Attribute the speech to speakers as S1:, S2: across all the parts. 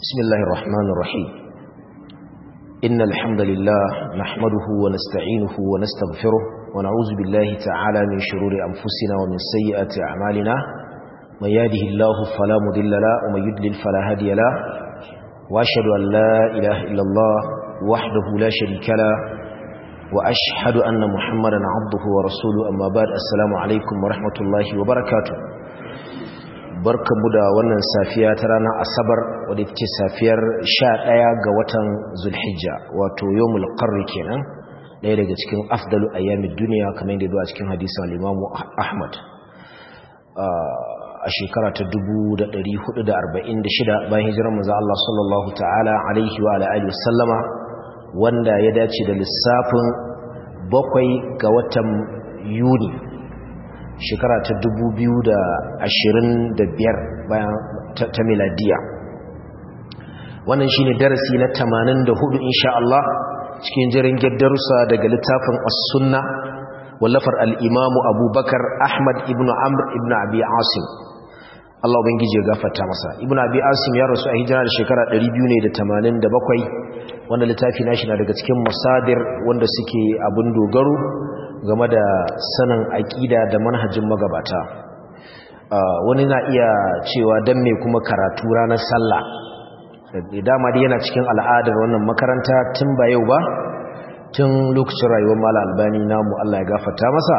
S1: بسم الله الرحمن الرحيم إن الحمد لله نحمده ونستعينه ونستغفره ونعوذ بالله تعالى من شرور أنفسنا ومن سيئات أعمالنا من يهده الله فلا مضل له ومن يضلل فلا هادي له وأشهد أن لا إله إلا الله وحده لا شريك له وأشهد أن محمدا عبده ورسوله أما بعد السلام عليكم ورحمة الله وبركاته barkanmu da wannan safiya ta ranar asabar wadda ce safiyar sha ɗaya ga watan zulhijja wato yawmul qarri kenan ɗaya daga cikin afdalu ayyamin duniya kamar yadda zuwa cikin hadisan limamu ahmad a shekara ta 1446 bayan hijirar manzo Allah sallallahu ta'ala alaihi wa alihi wasallama wanda ya dace da lissafin bakwai ga watan yuni shekara ta biyar bayan ta miladiya wannan shine darasi na 84 insha Allah cikin jirin darussa daga littafin as-sunna wallafar al-imamu abubakar ahmad ibn amr ibn abi asim Allah ubangiji ya gafarta masa ibn abi asim ya rasu a hijira da shekara 287 wanda littafi nashi na daga cikin masadir wanda suke abun dogaro game da sanin aƙida da manhajin magabata wani na iya cewa don mai kuma karatu ranar sallah da dama dai yana cikin al'adar wannan makaranta tun ba yau ba tun lokacin rayuwar mala albani namu Allah ya gafata masa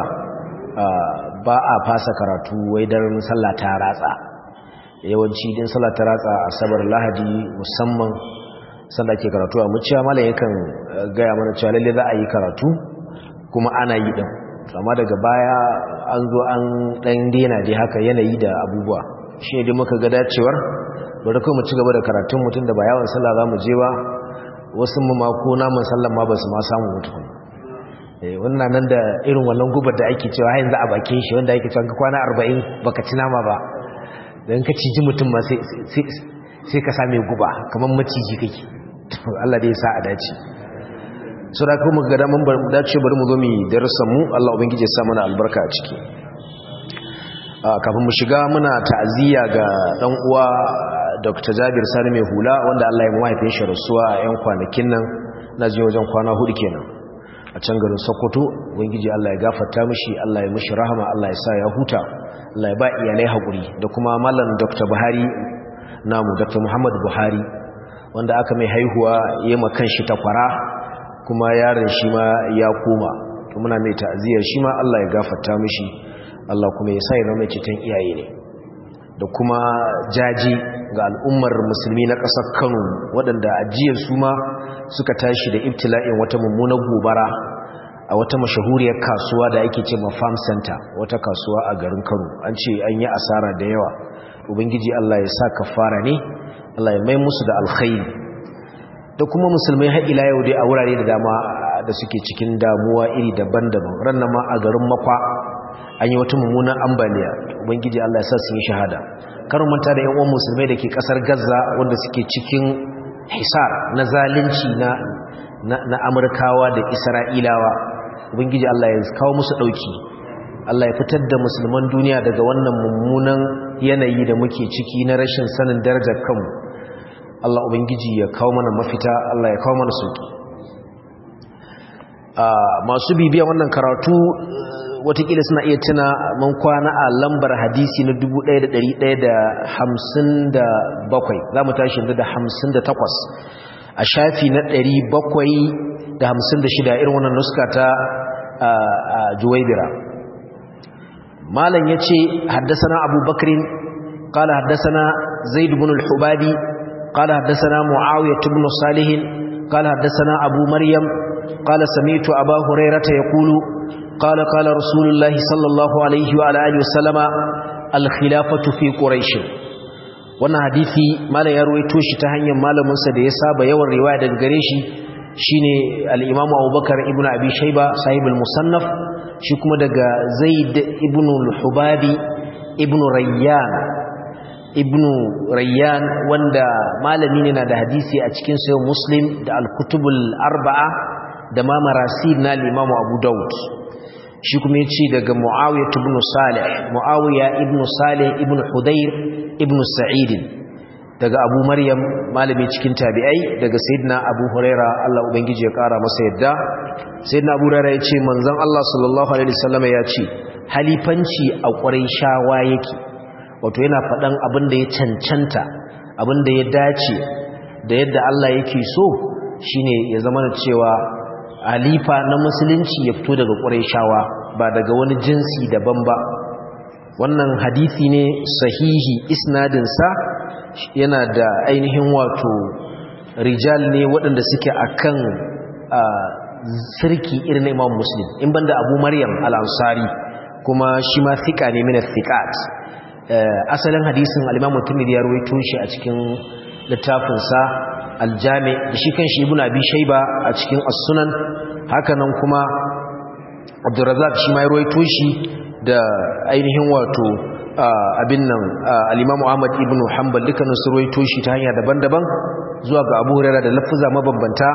S1: ba a fasa karatu wai don sallah ta ratsa yawanci din sallah ta ratsa asabar lahadi musamman sallah ke karatu a muciya malam yakan gaya mana cewa lalle za a yi karatu kuma ana yi din amma daga baya an zo an dan dena dai haka yanayi da abubuwa shi ne muka ga dacewar bari kuma mu ci gaba da karatun mutum da ba yawan sallah za mu je ba wasu mu ma ko namun sallah ma ba su ma samu mutum eh wannan nan da irin wannan gubar da ake cewa yanzu a bakin shi wanda ake cewa kwana 40 baka ci nama ba dan ka ciji mutum ma sai sai ka same guba kamar maciji kake Allah dai ya sa a dace so da kuma ga daman dace bari mu zo mu darasan mu Allah ubangije ya sa mana albarka a ciki kafin mu shiga muna ta'aziyya ga dan uwa Dr. Jabir Sani mai hula wanda Allah ya mahaifin shi rasuwa a yan kwanakin nan na ji wajen kwana hudu kenan a can garin Sokoto ubangiji Allah ya gafarta mishi Allah ya mishi rahama Allah ya sa ya huta Allah ya ba iyalai hakuri da kuma mallam Dr. Buhari namu Dr. Muhammad Buhari wanda aka mai haihuwa yayin makan shi takwara kuma yaron shi ma ya koma muna mai ta'aziyar shi ma Allah ya gafarta mishi Allah kuma ya sa ya zama cikin iyaye ne da kuma jaji ga al'ummar musulmi na ƙasar Kano waɗanda ajiyar su ma suka tashi da ibtila'in wata mummunar gobara a wata mashahuriyar kasuwa da ake ce ma farm center wata kasuwa a garin Kano an ce an yi asara da yawa ubangiji Allah ya sa kafara ne Allah ya mai musu da alkhairi da kuma musulmai har ila yau dai a wurare da dama da suke cikin damuwa iri daban-daban rannan ma a garin makwa an yi wata mummunan ambaliya ubangiji Allah ya sa su yi shahada karin manta da yan uwan musulmai da ke kasar Gaza wanda suke cikin hisar na zalunci na na Amurkawa da Isra'ilawa ubangiji Allah ya kawo musu dauki Allah ya fitar da musulman duniya daga wannan mummunan yanayi da muke ciki na rashin sanin darajar kanmu Allah Ubangiji ya kawo mana mafita Allah ya kawo mana sauki masu bibiya wannan karatu watakila suna iya tuna man kwana a lambar hadisi na 1157 za mu tashi yanzu da 58 a shafi na 756 irin wannan nuska ta juwaibira malam ya ce haddasa na abubakarin قال حدثنا زيد بن الحبابي قال حدثنا معاوية بن صالح قال حدثنا أبو مريم قال سمعت أبا هريرة يقول قال قال رسول الله صلى الله عليه وعلى آله وسلم الخلافة في قريش wannan hadisi malam ya ruwaito shi ta hanyar malamin sa da ya saba yawan riwaya daga gare shi shine al-Imam Abubakar ibn Abi Shayba sahib al-Musannaf shi kuma daga Zaid ibn al-Hubabi ibn Rayyan ibnu rayyan wanda malami ne na da hadisi a cikin sayo muslim da al-kutubul arba'a da ma marasil na limamu abu daud shi kuma ya ce daga muawiya ibn salih muawiya ibn salih ibn hudayr ibn sa'id daga abu maryam malami cikin tabi'ai daga sayyidina abu huraira Allah ubangiji ya kara masa yadda sayyidina abu huraira ya ce manzon Allah sallallahu alaihi wasallam ya ce halifanci a ƙwarai shawa yake wato yana faɗan abin da ya cancanta abin da ya dace da yadda Allah yake so shine ya zama da cewa halifa na musulunci ya fito daga ƙwarai shawa ba daga wani jinsi daban ba wannan hadisi ne sahihi isnadinsa yana da ainihin wato rijal ne waɗanda suke akan sirki irin imam muslim in banda abu maryam al-ansari kuma shi ma thika ne min thiqat asalin hadisin al-imam tirmidhi ya rawaito shi a cikin littafin sa al-jami da shi kan shi ibn abi shayba a cikin as-sunan hakanan kuma abdurrazzaq shi ma ya rawaito shi da ainihin wato abin nan al-Imam Ahmad ibn Hanbal dukkanin su ruwaito shi ta hanya daban-daban zuwa ga Abu Hurairah da lafuza mabambanta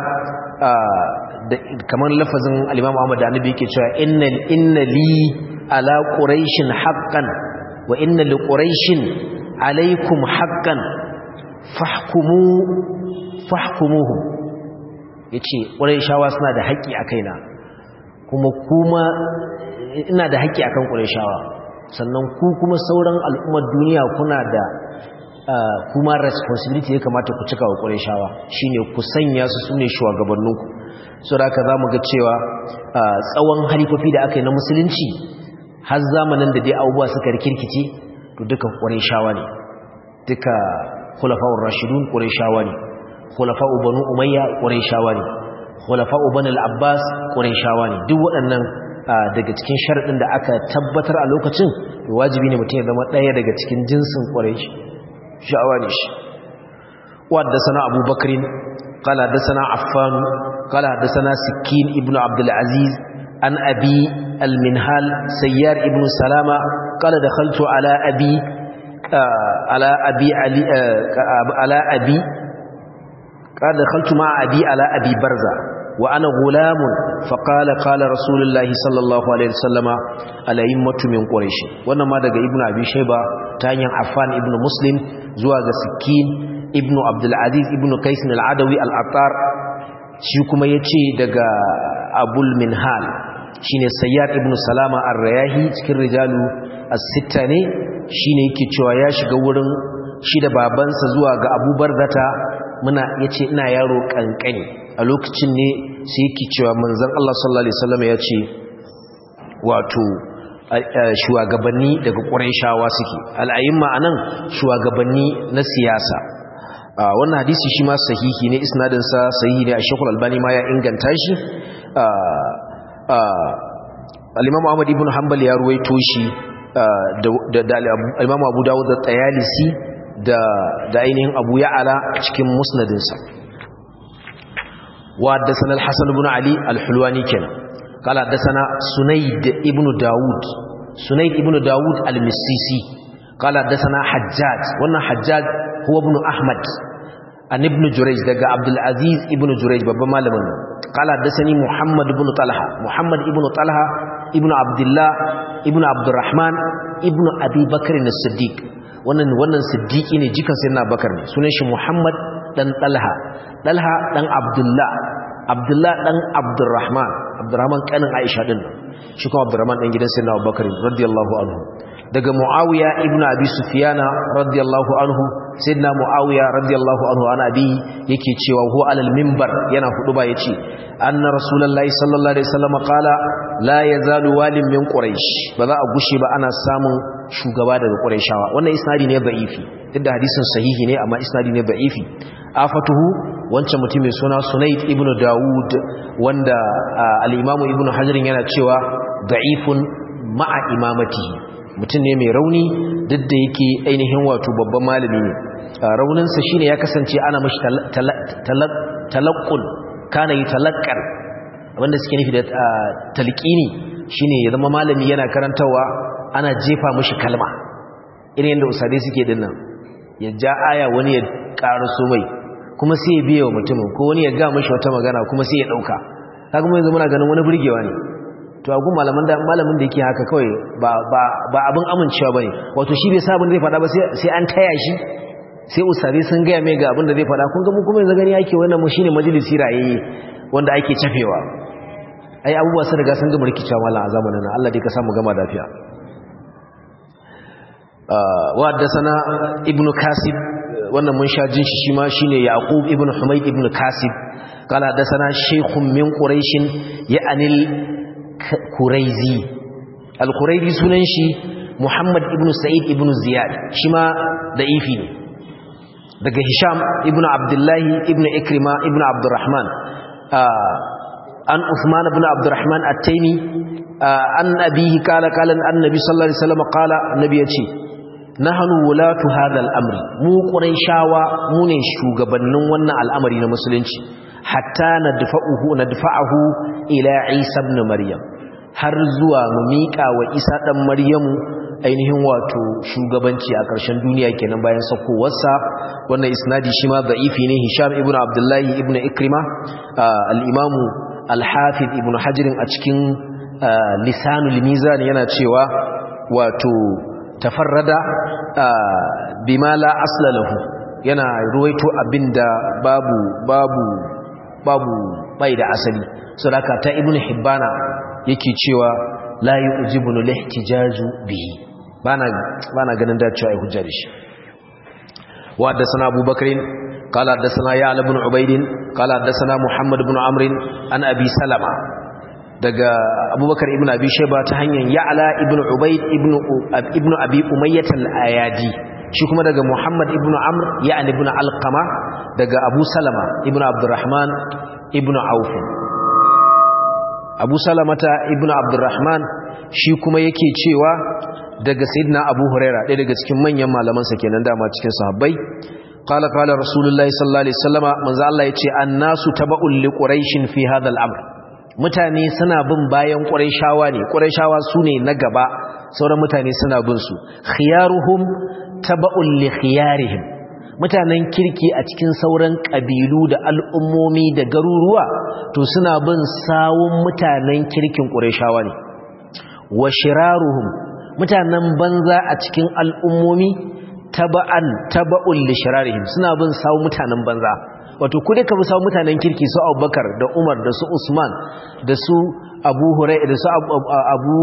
S1: kamar lafazin al-Imam Ahmad da Annabi yake cewa innal inna li ala quraishin haqqan wa inna li quraishin alaykum haqqan fahkumu fahkumuhum yace quraishawa suna da haƙƙi a kaina kuma kuma ina da haƙƙi akan quraishawa sannan ku kuma sauran al'ummar duniya kuna da kuma responsibility ya kamata ku cika wa ƙwarishawa shi ne ku sanya su su ne shugabanninku so da aka za mu ga cewa tsawon halifofi da aka yi na musulunci har zamanin da dai abubuwa suka rikirkice to duka ƙwarishawa ne duka khulafa'ur rashidun ƙwarishawa ne khulafa'u banu umayya ƙwarishawa ne khulafa'u banu al-abbas ƙwarishawa ne duk waɗannan daga cikin sharaɗin da aka tabbatar a lokacin wajibi ne mutum ya zama ɗaya daga cikin jinsin ƙwarai sha'awa ne shi wadda sana abu bakarin kala da sana affan kala da sana sikin ibn abdulaziz an abi alminhal sayyar ibn salama kala da khaltu ala abi ala abi ala abi kala da khaltu ma abi ala abi barza وأنا غلام فقال قال رسول الله صلى الله عليه وسلم الأئمة من قريش wannan ma daga ibnu abi shayba ta hanyar affan ibnu muslim zuwa ga sikin ibnu abdul aziz ibnu qais al-adawi al-attar shi kuma yace daga abul minhal shine sayyad ibnu salama ar-rayahi cikin rijalu as-sitta ne shine yake cewa ya shiga wurin shi da babansa zuwa ga abubar zata muna yace ina yaro kankani a lokacin ne sai yake cewa manzon Allah sallallahu alaihi wasallam ya ce wato shugabanni daga Qurayshawa suke al'ayimma anan shugabanni na siyasa wannan hadisi shi ma sahihi ne isnadin sa sahihi ne a Sheikh Al-Albani ma ya inganta shi al-Imam Ahmad ibn Hanbal ya ruwaito shi da al-Imam Abu Dawud da Tayalisi da da ainihin Abu Ya'ala cikin musnadinsa وحدثنا الحسن بن علي الحلواني كان قال حدثنا سنيد ابن داود سنيد ابن داود المسيسي قال حدثنا حجاج وانا حجاج هو ابن أحمد عن ابن جريج دقى عبد العزيز ابن جريج بابا مالمن قال حدثني محمد بن طلحة محمد ابن طلحة ابن عبد الله ابن عبد الرحمن ابن أبي بكر الصديق wannan wannan siddiqi ne jikan sayyidina bakar ne sunan shi muhammad dan talha talha dan abdullah abdullah dan abdurrahman abdurrahman kanin aisha din shi kuma abdurrahman dan gidan sayyidina abubakar radiyallahu anhu daga muawiya ibnu abi sufyana radiyallahu anhu sayyidina muawiya radiyallahu anhu ana abi yake cewa huwa alal minbar yana huduba yace anna rasulullahi sallallahu alaihi wasallam qala la yazalu walim min quraish ba za a gushe ba ana samun shugaba daga quraishawa wannan isnadi ne da'ifi duk da hadisin sahihi ne amma isnadi ne da'ifi afatuhu wancan mutum mai suna sunaid ibnu daud wanda al-imamu ibnu hajar yana cewa da'ifun ma'a imamatihi mutum ne mai rauni duk da yake ainihin wato babban malami ne rauninsa shine ya kasance ana mashi talaqqul kana yi talaqqar wanda suke nufi da talqini shine ya zama malami yana karantawa ana jefa mashi kalma irin yadda usadai suke dinnan ya ja aya wani ya karaso mai kuma sai ya biya wa mutumin ko wani ya ga mashi wata magana kuma sai ya dauka kaga mun yanzu muna ganin wani burgewa ne to agun malamin da malamin da yake haka kawai ba ba ba abin amincewa bane wato shi bai sabon zai fada ba sai sai an taya shi sai ustazai sun gaya mai ga abin da zai faɗa kun ga mu kuma yanzu gani ake wannan mu shine majalisi rayayye wanda ake cafewa ai abubuwa sun riga sun gama rikicewa mallan a zamanin nan Allah dai ka samu gama lafiya wa haddathana ibnu kasib wannan mun sha jin shi shi ma shine yaqub ibnu humayd ibnu kasib قال حدثنا شيخ من قريش يعني الكريزي الكريزي sunan shi Muhammad ibn Sa'id ibn Ziyad shi ma da'ifi ne daga Hisham ibn Abdullah ibn Ikrima ibn Abdurrahman an Uthman ibn Abdurrahman at-Taymi an abihi kala kala annabi sallallahu alaihi wasallam kala annabi yace nahnu wulatu hadha al-amri mu quraishawa mu ne shugabannin wannan al'amari na musulunci hatta nadfa'uhu nadfa'ahu ila Isa ibn Maryam har zuwa mu miƙa wa Isa dan Maryamu ainihin wato shugabanci a ƙarshen duniya kenan bayan sakowarsa wannan isnadi shi ma da'ifi ne Hisham ibn Abdullah ibn Ikrima al-Imam al-Hafiz ibn Hajar a cikin Lisanul Mizan yana cewa wato tafarrada bima la asla lahu yana ruwaito abinda babu babu babu bai da asali sadaka ta ibn hibbana yake cewa la yu'jibunu lihtijaju bihi bana bana ganin dacewa ai hujja da shi wa haddathana abubakar qala haddathana ya ibn ubayd qala haddathana muhammad ibn amr an abi salama daga abubakar ibn abi shayba ta hanyar ya'la ibn ubayd ibn ibn abi umayyah al-ayadi shi kuma daga muhammad ibn amr ya'ni ibn alqama daga abu salama ibn abdurrahman ibn auf abu salamata ibn abdurrahman shi kuma yake cewa daga sayyidina abu huraira ɗaya daga cikin manyan malamansa kenan dama cikin sahabbai qala qala rasulullahi sallallahu alaihi wasallama manzo Allah yace annasu taba'ul li quraishin fi hadha al-amr mutane suna bin bayan quraishawa ne quraishawa sune na gaba sauran mutane suna bin su khiyaruhum taba'ul li khiyarihim mutanen kirki a cikin sauran ƙabilu da al'ummomi da garuruwa to suna bin sawun mutanen kirkin ƙureshawa ne wa shiraruhum mutanen banza a cikin al'ummomi taba'an taba'un li shirarihim suna bin sawun mutanen banza wato ku ka bi sawun mutanen kirki su abubakar da umar da su usman da su abu hurai da su abu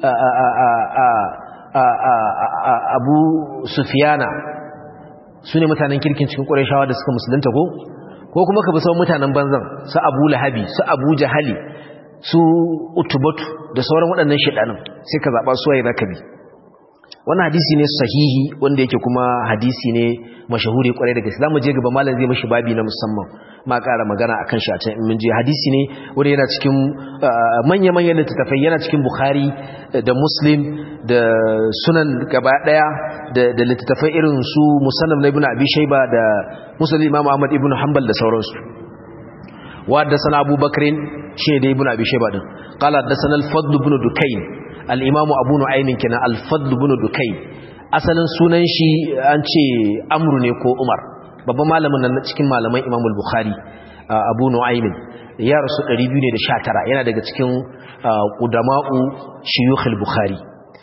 S1: abu sufiyana su ne mutanen kirkin cikin ƙwarishawa da suka musulunta ko ko kuma ka bi sauran mutanen banzan su abu lahabi su abu jahali su utubatu da sauran waɗannan shiɗanin sai ka zaɓa suwaye za ka bi wannan hadisi ne sahihi wanda yake kuma hadisi ne mashahuri kwarai da gaske zamu je gaba malam zai mishi babi na musamman ma ƙara magana akan shi a can in mun je hadisi ne wanda yana cikin manya-manyan littattafai yana cikin bukhari da muslim da sunan gaba daya da littattafai irin su musannaf na ibnu abi shayba da musnad imam ahmad ibnu hanbal da sauransu wa da sana abubakar shine da ibnu abi shayba din qala da sana al-fadl ibn dukayn al-imam abu nu'aym kenan al-fadl ibn dukayn asalin sunan shi an ce amru ne ko umar babban malamin nan cikin malaman imam al-bukhari abu nu'aym ya rasu 219 yana daga cikin qudama'u shuyukh al-bukhari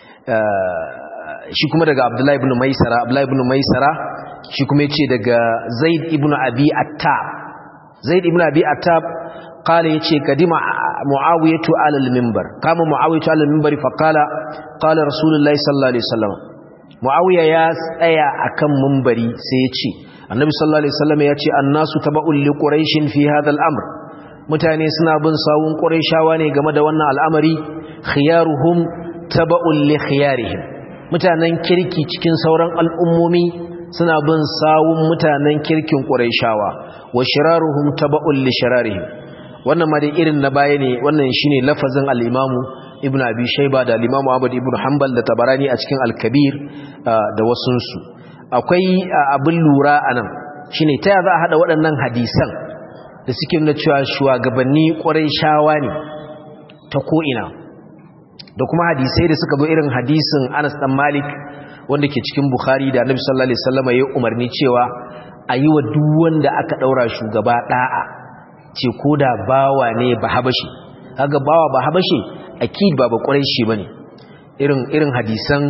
S1: shi kuma daga abdullahi ibn maisara abdullahi ibn maisara shi kuma yace daga zaid ibn abi attab zaid ibn abi attab قال يتي قدم معاوية على المنبر قام معاوية على المنبر فقال قال رسول الله صلى الله عليه وسلم معاوية يا سيا أكم منبري سيتي النبي صلى الله عليه وسلم يتي الناس تبع لقريش في هذا الأمر mutane suna bin sawun qurayshawa ne game da wannan al'amari khiyaruhum taba'un li khiyarihim mutanen kirki cikin sauran al'ummomi suna bin sawun mutanen kirkin qurayshawa wa shiraruhum taba'un li shirarihim wannan ma dai irin na baya ne wannan shine lafazin al-imamu ibnu abi shayba da al-imamu ahmad ibnu hanbal da tabarani a cikin al-kabir da wasunsu akwai abin lura anan shine ta za a hada waɗannan hadisan da suke nuna cewa shugabanni ƙwarai shawa ne ta ko'ina da kuma hadisai da suka zo irin hadisin anas dan malik wanda ke cikin bukhari da annabi sallallahu alaihi wasallam ya umarni cewa a yi wa duk wanda aka ɗaura shugaba ɗa'a ce ko da bawa ne ba habashi kaga bawa ba habashi akid ba ba ƙwarai shi bane irin irin hadisan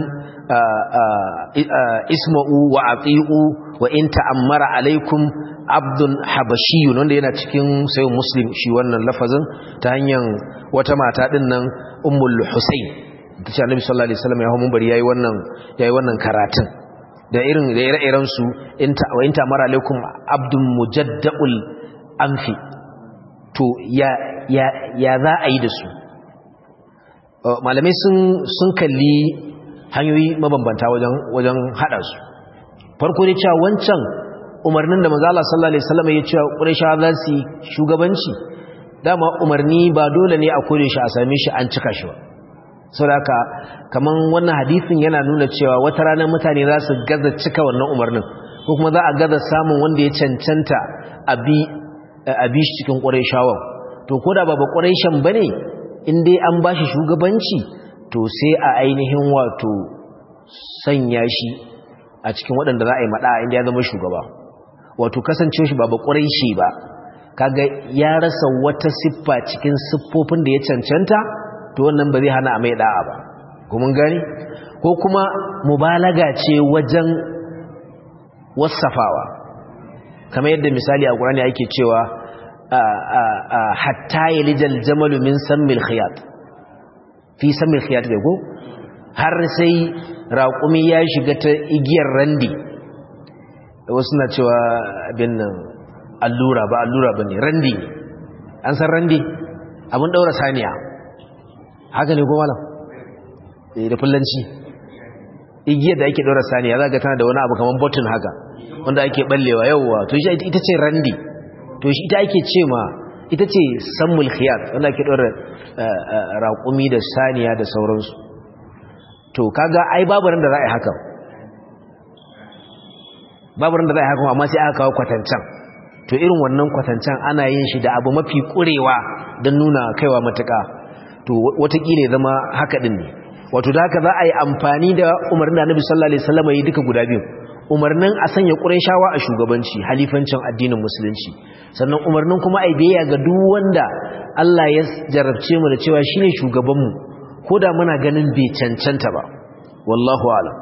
S1: isma'u wa ati'u wa in ta'ammara alaikum abdun habashiyun wanda yana cikin sayin muslim shi wannan lafazin ta hanyar wata mata din nan ummul husayn ta ce annabi sallallahu alaihi wasallam ya hawo munbari yayi wannan yayi wannan karatun da irin da ire-iren su in ta wa in ta'ammara alaikum abdun mujaddaul anfi to ya ya ya za a yi da su malamai sun sun kalli hanyoyi mabambanta wajen wajen hada su farko ne cewa wancan umarnin da manzo Allah sallallahu alaihi wasallam ya ce Qurayshawa za su shugabanci dama umarni ba dole ne a kore shi a same shi an cika shi ba saboda kaman wannan hadisin yana nuna cewa wata ranar mutane za su gaza cika wannan umarnin ko kuma za a gaza samun wanda ya cancanta abi abi shi cikin Qurayshawa to koda ba ba Qurayshan bane in dai an bashi shugabanci to sai a ainihin wato sanya shi a cikin waɗanda za a yi maɗa inda ya zama shugaba wato kasance shi ba ba shi ba kaga ya rasa wata siffa cikin siffofin da ya cancanta to wannan ba zai hana a mai ɗa'a ba kuma gani ko kuma mubalaga ce wajen wasafawa kamar yadda misali a ƙurani ake cewa hatta yalijal jamalu min sammil khiyat fi sammil khiyat da go har sai raƙumi ya shiga ta igiyar randi wasu na cewa abin nan allura ba allura ba ne randi an san randi abin ɗaura saniya haka ne ko malam da fullanci igiyar da ake ɗaura saniya za ga tana da wani abu kamar botun haka wanda ake ɓallewa yauwa to shi ita ce randi to shi ita ake ce ma ita ce sammul khiyat wanda ake ɗaura raƙumi da saniya da sauransu to kaga ai babu ran da za a yi haka babu ran da za a yi haka amma sai aka kawo kwatancan to irin wannan kwatancan ana yin shi da abu mafi kurewa don nuna kaiwa matuka to watakila zama haka din ne wato da haka za a yi amfani da umarnin da annabi sallallahu alaihi wasallam yi duka guda biyu umarnin a sanya qurayshawa a shugabanci halifancin addinin musulunci sannan umarnin kuma ai biyayya ga duk wanda Allah ya jarabce mu da cewa shine shugabanmu ko da muna ganin bai cancanta ba wallahu alam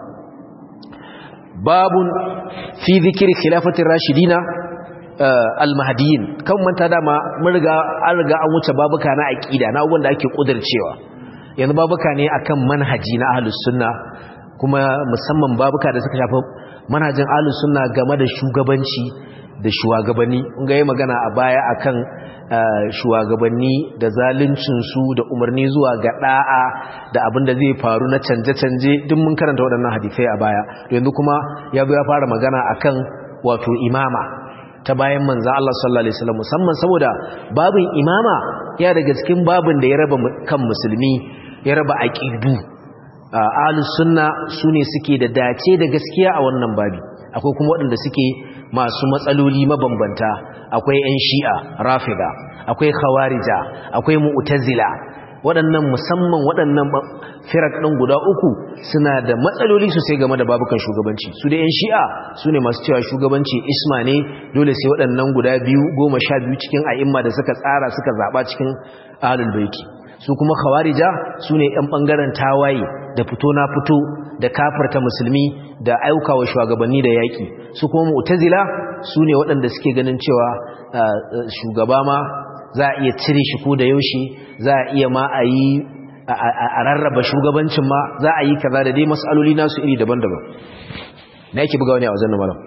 S1: babun fi zikiri khilafatin rashidina almahdiyin kan manta dama mun riga an riga an wuce babuka na aqida na abubuwan da ake kudircewa yanzu babuka ne akan manhaji na ahlus sunna kuma musamman babuka da suka shafi manhajin ahlus sunna game da shugabanci da shugabanni kun ga yi magana a baya akan shugabanni da zaluncinsu da umarni zuwa ga da'a da abin da zai faru na canje-canje duk mun karanta waɗannan hadisai a baya yanzu kuma ya zo ya fara magana akan wato imama ta bayan manzan Allah sallallahu alaihi wasallam musamman saboda babin imama ya daga cikin babin da ya raba kan musulmi ya raba aqidu ahlus sunna sune suke da dace da gaskiya a wannan babi akwai kuma waɗanda suke masu matsaloli mabambanta akwai 'yan shi'a rafida akwai khawarija akwai mu'tazila waɗannan musamman waɗannan firak ɗin guda uku suna da matsaloli sosai game da babukan shugabanci su da 'yan shi'a su ne masu cewa shugabanci isma ne dole sai waɗannan guda biyu goma sha biyu cikin a'imma da suka tsara suka zaɓa cikin ahalul baiti su kuma khawarija su ne 'yan ɓangaren tawaye da fito na fito da kafarta musulmi da aika wa shugabanni da yaƙi su kuma mu'tazila su ne waɗanda suke ganin cewa shugaba ma za a iya cire shi ko da yaushe za a iya ma a yi a rarraba shugabancin ma za a yi kaza da dai matsaloli nasu iri daban-daban na yake buga wani a wajen nan malam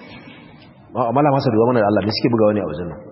S1: malam masa duwa mana da Allah da suke buga wani a wajen nan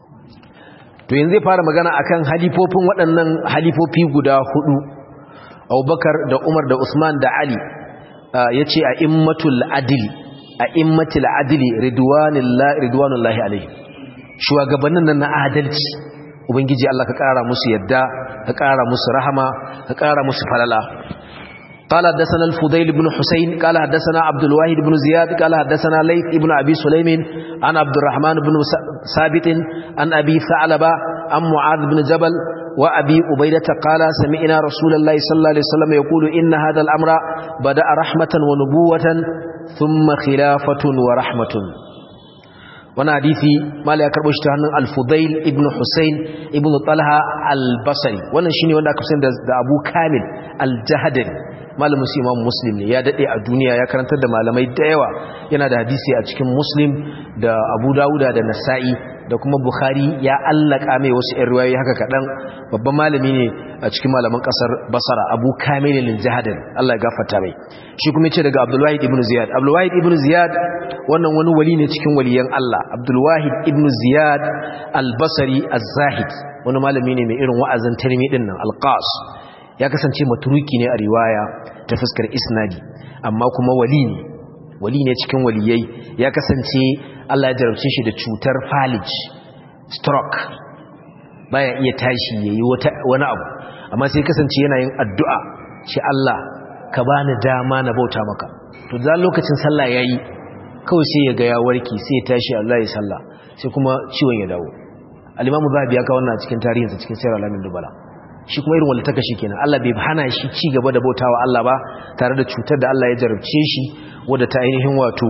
S1: to yanzu zai fara magana akan halifofin waɗannan halifofi guda hudu abubakar da umar da usman da ali ya ce a immatul adili a immatul adili ridwanullahi alaihi shugabannin nan na adalci ubangiji Allah ka ƙara musu yadda ka ƙara musu rahama ka ƙara musu falala قال حدثنا الفضيل بن حسين قال حدثنا عبد الواحد بن زياد قال حدثنا ليث بن أبي سليم عن عبد الرحمن بن ثابت عن أبي ثعلبة عن معاذ بن جبل وأبي أبيدة قال سمعنا رسول الله صلى الله عليه وسلم يقول إن هذا الأمر بدأ رحمة ونبوة ثم خلافة ورحمة وانا حديثي ما لا يكربش تهنن الفضيل ابن حسين ابن طلحة البصري وانا شيني وانا كفسين دا أبو كامل الجهدري malamin su imam muslim ne ya dade a duniya ya karantar da malamai da yawa yana da hadisi a cikin muslim da abu dawuda da nasa'i da kuma bukhari ya allaka mai wasu yan riwayoyi haka kaɗan babban malami ne a cikin malaman ƙasar basara abu kamilin jihadin allah ya gafarta mai shi kuma ce daga abdulwahid ibn ziyad abdulwahid ibn ziyad wannan wani wali ne cikin waliyan allah abdulwahid ibn ziyad albasari az-zahid wani malami ne mai irin wa'azin tarmi din nan alqas ya kasance maturuki ne a riwaya ta fuskar isnadi amma kuma wali ne wali ne cikin waliyai ya kasance Allah ya jarabce shi da cutar falij stroke baya iya tashi yayi wani abu amma sai kasance yana yin addu'a shi Allah ka bani dama na bauta maka to da lokacin sallah yayi kawai sai ya ga ya warki sai ya tashi Allah ya sallah sai kuma ciwon ya dawo al-Imam Zahabi ya kawo wannan cikin tarihinsa cikin Sirr al-Amin Dubala shi kuma irin wanda ta kashi kenan Allah bai hana shi ci gaba da bautawa Allah ba tare da cutar da Allah ya jarabce shi wadda ta ainihin wato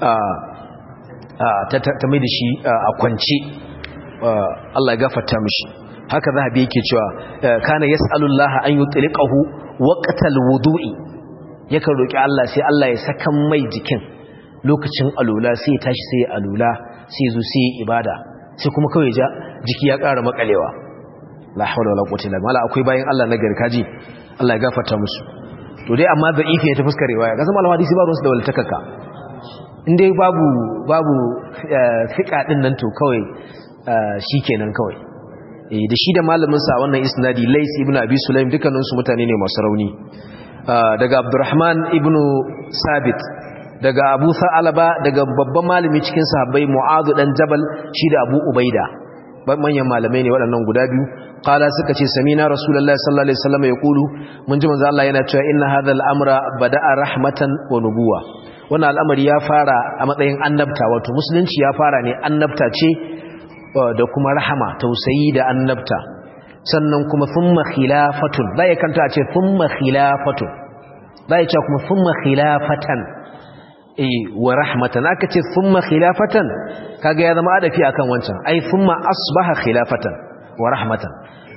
S1: ta mai da shi a kwance Allah ya gafarta mishi haka zahabi yake cewa kana yas'alullah an yutliqahu waqtal wudu'i yakan roki Allah sai Allah ya saka mai jikin lokacin alula sai ya tashi sai ya alula sai ya zo sai ya ibada sai kuma kawai ja jiki ya ƙara makalewa la hawla wala quwwata illa billah akwai bayan Allah na garkaji Allah ya gafarta musu to dai amma da ifi ta fuskar riwaya kasan malama hadisi ba ruwansu da waltakaka inda babu babu fiqa din nan to kawai shikenan kawai eh da shi da malamin sa wannan isnadi Lais ibn Abi Sulaim dukkanin su mutane ne masu rauni daga Abdurrahman ibn Sabit daga Abu Sa'alaba daga babban malami cikin sahabbai Mu'adh dan Jabal shi da Abu Ubaida manyan malamai ne waɗannan guda biyu qala suka ce samina rasulullahi sallallahu alaihi wasallam yaqulu mun ji manzo Allah yana cewa inna hadha al-amra bada'a rahmatan wa nubuwa wannan al'amari ya fara a matsayin annabta wato musulunci ya fara ne annabta ce da kuma rahama tausayi da annabta sannan kuma thumma khilafatun bai kanta a ce thumma khilafatun bai ce kuma thumma khilafatan eh wa rahmatan aka ce thumma khilafatan kaga ya zama adafi akan wancan ai thumma asbaha khilafatan wa rahmatan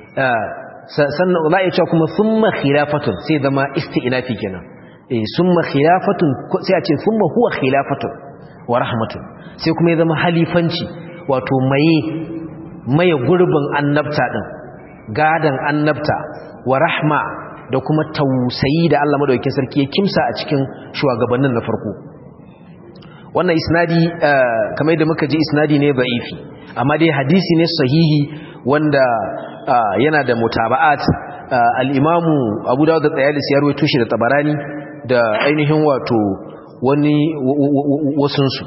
S1: sannan za a ce kuma thumma khilafatun sai zama isti'nafi kenan eh thumma khilafatun sai a ce thumma huwa khilafatun wa rahmatun sai kuma ya zama halifanci wato maye maye gurbin annabta din gadan annabta wa rahma da kuma tausayi da Allah madaukakin sarki ya kimsa a cikin shugabannin na farko wannan isnadi kamar da muka ji isnadi ne da'ifi amma dai hadisi ne sahihi wanda yana da mutaba'at al-imamu Abu Dawud da Tayalisi ya rawaito shi da Tabarani da ainihin wato wani wasun su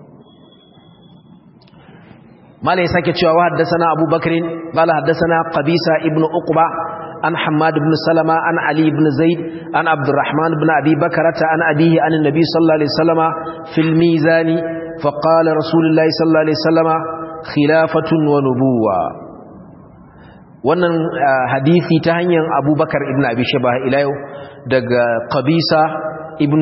S1: mala ya sake cewa haddasana Abu Bakrin qala haddasana Qabisa ibn Uqba an Hammad ibn Salama an Ali ibn Zaid an Abdurrahman ibn Abi Bakrata an abihi an Nabi sallallahu alaihi wasallama fil mizani fa qala Rasulullahi sallallahu alaihi wasallama khilafatun wa nubuwa wannan hadisi ta hanyar Abubakar ibn Abi Shabah ila yau daga Qabisa ibn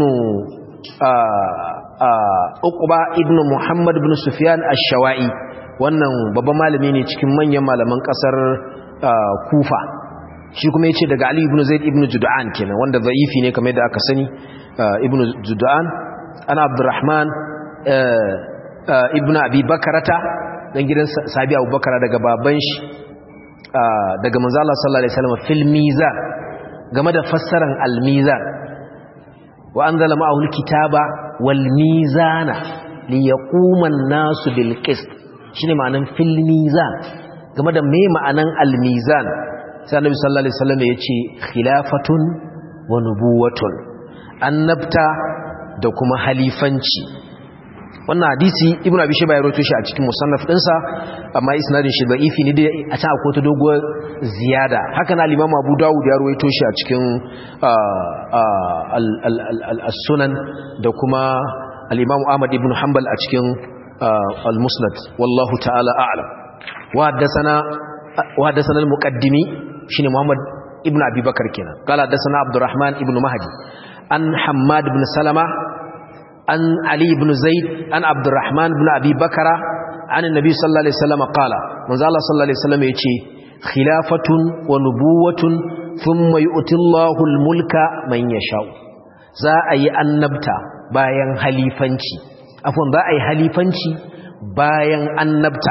S1: Uqba ibn Muhammad ibn Sufyan ash-Shawa'i wannan babban malami ne cikin manyan malaman kasar Kufa shi kuma yace daga Ali ibn Zaid ibn Jud'an kenan wanda zaifi ne kamar yadda aka sani ibn Jud'an ana Abdurrahman ibn Abi Bakarata dan gidan Sabi Abu Bakara daga baban shi daga manzo Allah sallallahu alaihi wasallam fil mizan game da fassaran al-mizan wa anzala ma'ahu al-kitaba wal mizana liyaquma an-nasu bil qist shine ma'anan fil mizan game da me ma'anan al-mizan sai annabi sallallahu alaihi wasallam yace khilafatun wa nubuwatun annabta da kuma halifanci wannan hadisi ibnu abi shayba ya rawaito shi a cikin musannaf dinsa amma isnadin shi da'ifi ne dai a can akwai ta doguwar ziyada haka na al-imam abu dawud ya rawaito shi a cikin as-sunan da kuma al-imam ahmad ibn hanbal a cikin al-musnad wallahu ta'ala a'lam wa haddathana wa haddathana al-muqaddimi shine muhammad ibn abi bakar kenan qala haddathana abdurrahman ibn mahdi an hammad ibn salama an ali ibn zaid an abdurrahman ibn abi bakara an annabi sallallahu alaihi wasallam qala manzo Allah sallallahu alaihi wasallam yace khilafatun wa nubuwatun thumma yu'tillahu al-mulka man yasha'u za a yi annabta bayan halifanci afwan za a yi halifanci bayan annabta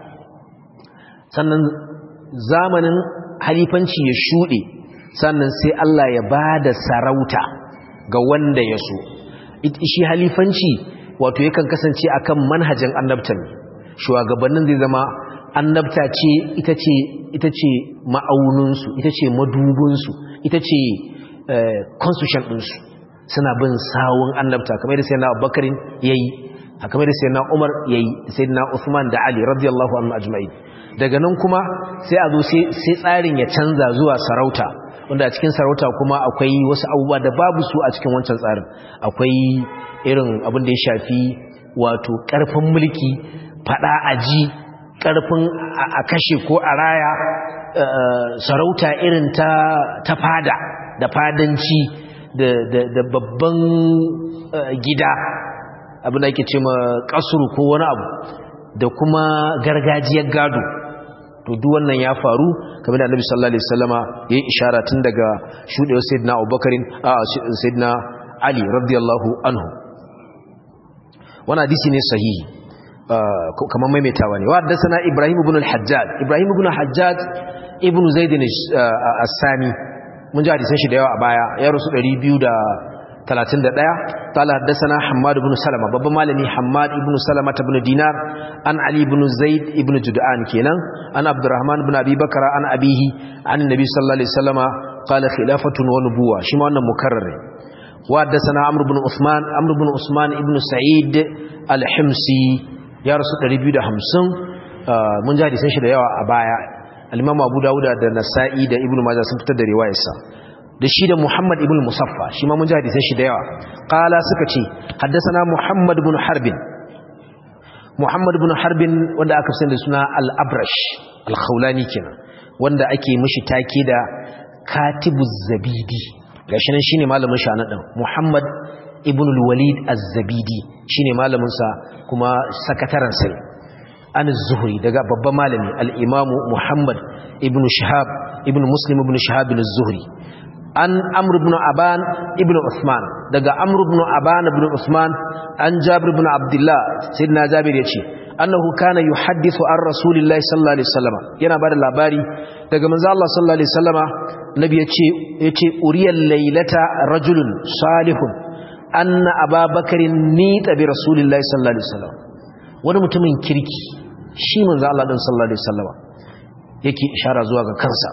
S1: sannan zamanin halifanci ya shuɗe sannan sai Allah ya ba da sarauta ga wanda ya so shi halifanci wato yakan kasance akan manhajin annabtan shugabannin zai zama annabta ce ita ce ita ce ma'auninsu ita ce madubinsu ita ce constitution ɗinsu suna bin sawun annabta kamar da sayyidina abubakarin yayi kamar da sayyidina umar yayi sayyidina usman da ali radiyallahu anhu ajma'in daga nan kuma sai a zo sai tsarin ya canza zuwa sarauta wanda a cikin sarauta kuma akwai wasu abubuwa da babu su a cikin wancan tsarin akwai irin abin da ya shafi wato karfin mulki fada aji karfin a kashe ko a raya sarauta irin ta ta fada da fadanci da babban gida abin da ake ce ma kasuru ko wani abu da kuma gargajiyar gado to duk wannan ya faru kamar da Annabi sallallahu alaihi wasallama yayin ishara tun daga shudewar sayyidina Abubakar a sayyidina Ali radiyallahu anhu wannan hadisi ne sahihi kamar maimaitawa ne wa haddathana Ibrahim ibn al-Hajjaj Ibrahim ibn al-Hajjaj ibn Zaid as-Sami mun ji hadisan shi da yawa a baya ya rusu 231 qala haddathana Hammad ibn Salama babban malami Hammad ibn Salama ibn Dinar an Ali ibn Zaid ibn Jud'an kenan an Abdurrahman ibn Abi Bakr an abihi an Nabi sallallahu alaihi wasallama qala khilafatun wa nubuwa shi ma wannan mukarrar wa haddathana Amr ibn Uthman Amr ibn Usman ibn Sa'id al-Himsi ya rasu 250 mun ji hadisan shi da yawa a baya al-Imam Abu Dawud da Nasa'i da Ibn Majah sun fitar da riwayarsa da shi da Muhammad ibn Musaffa shi ma mun ji hadisan shi da yawa qala suka ce haddathana Muhammad ibn Harbin Muhammad ibn Harbin wanda aka sani da suna Al-Abrash Al-Khawlani kenan wanda ake mishi take da Katibuz Zabidi gashi nan shine malamin shi anan Muhammad ibn al-Walid Az-Zabidi shine malamin sa kuma sakataren sa an zuhri daga babban malami al-Imam Muhammad ibn Shihab ibn Muslim ibn Shihab az-Zuhri an amr ibn aban ibn usman daga amr ibn aban ibn usman an jabir ibn abdullah sayyidina jabir yace annahu kana yuhaddithu an rasulillahi sallallahu alaihi wasallam yana bada labari daga manzo Allah sallallahu alaihi wasallama nabi yace yace uriyal laylata rajulun salihun anna ababakarin nita bi rasulillahi sallallahu alaihi wasallam wani mutumin kirki shi manzo Allah din sallallahu alaihi wasallama yake ishara zuwa ga kansa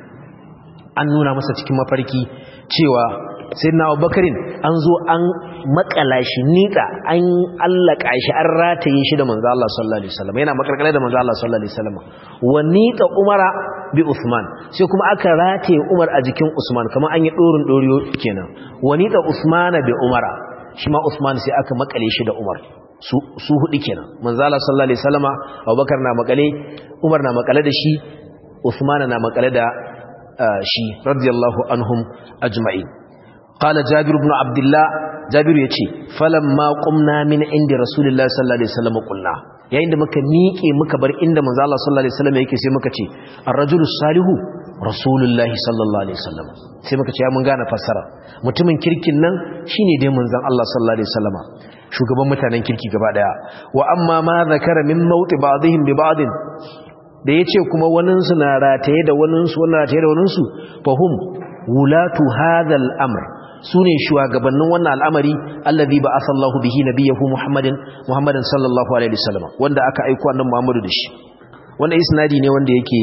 S1: an nuna masa cikin mafarki cewa sai na abubakarin an zo an makala shi nika an allaka shi an rataye shi da manzo Allah sallallahu alaihi wasallam yana makarkare da manzo Allah sallallahu alaihi wasallam wa nika umara bi usman sai kuma aka rataye umar a jikin usman kamar an yi dorin doriyo kenan wa nika usmana bi umara shi ma usman sai aka makale shi da umar su su hudu kenan manzo Allah sallallahu alaihi wasallama abubakar na makale umar na makale da shi usman na makale da shi radiyallahu anhum ajma'in qala jabir ibn abdullah jabir yace falamma qumna min inda rasulullahi sallallahu alaihi wasallam qulna yayin da muka miƙe muka bar inda manzo Allah sallallahu alaihi wasallam yake sai muka ce ar-rajulu salihu rasulullahi sallallahu alaihi wasallam sai muka ce ya mun gane fassara mutumin kirkin nan shine dai manzon Allah sallallahu alaihi wasallama shugaban mutanen kirki gaba daya wa amma ma zakara min mauti ba'dihim bi ba'din da ya ce kuma waninsu na rataye da waninsu wani rataye da waninsu fahim wulatu hadal amr su ne shugabannin wannan al'amari allazi ba asallahu bihi nabiyahu muhammadin muhammadin sallallahu alaihi wasallam wanda aka aiko annabi muhammadu da shi wanda isnadi ne wanda yake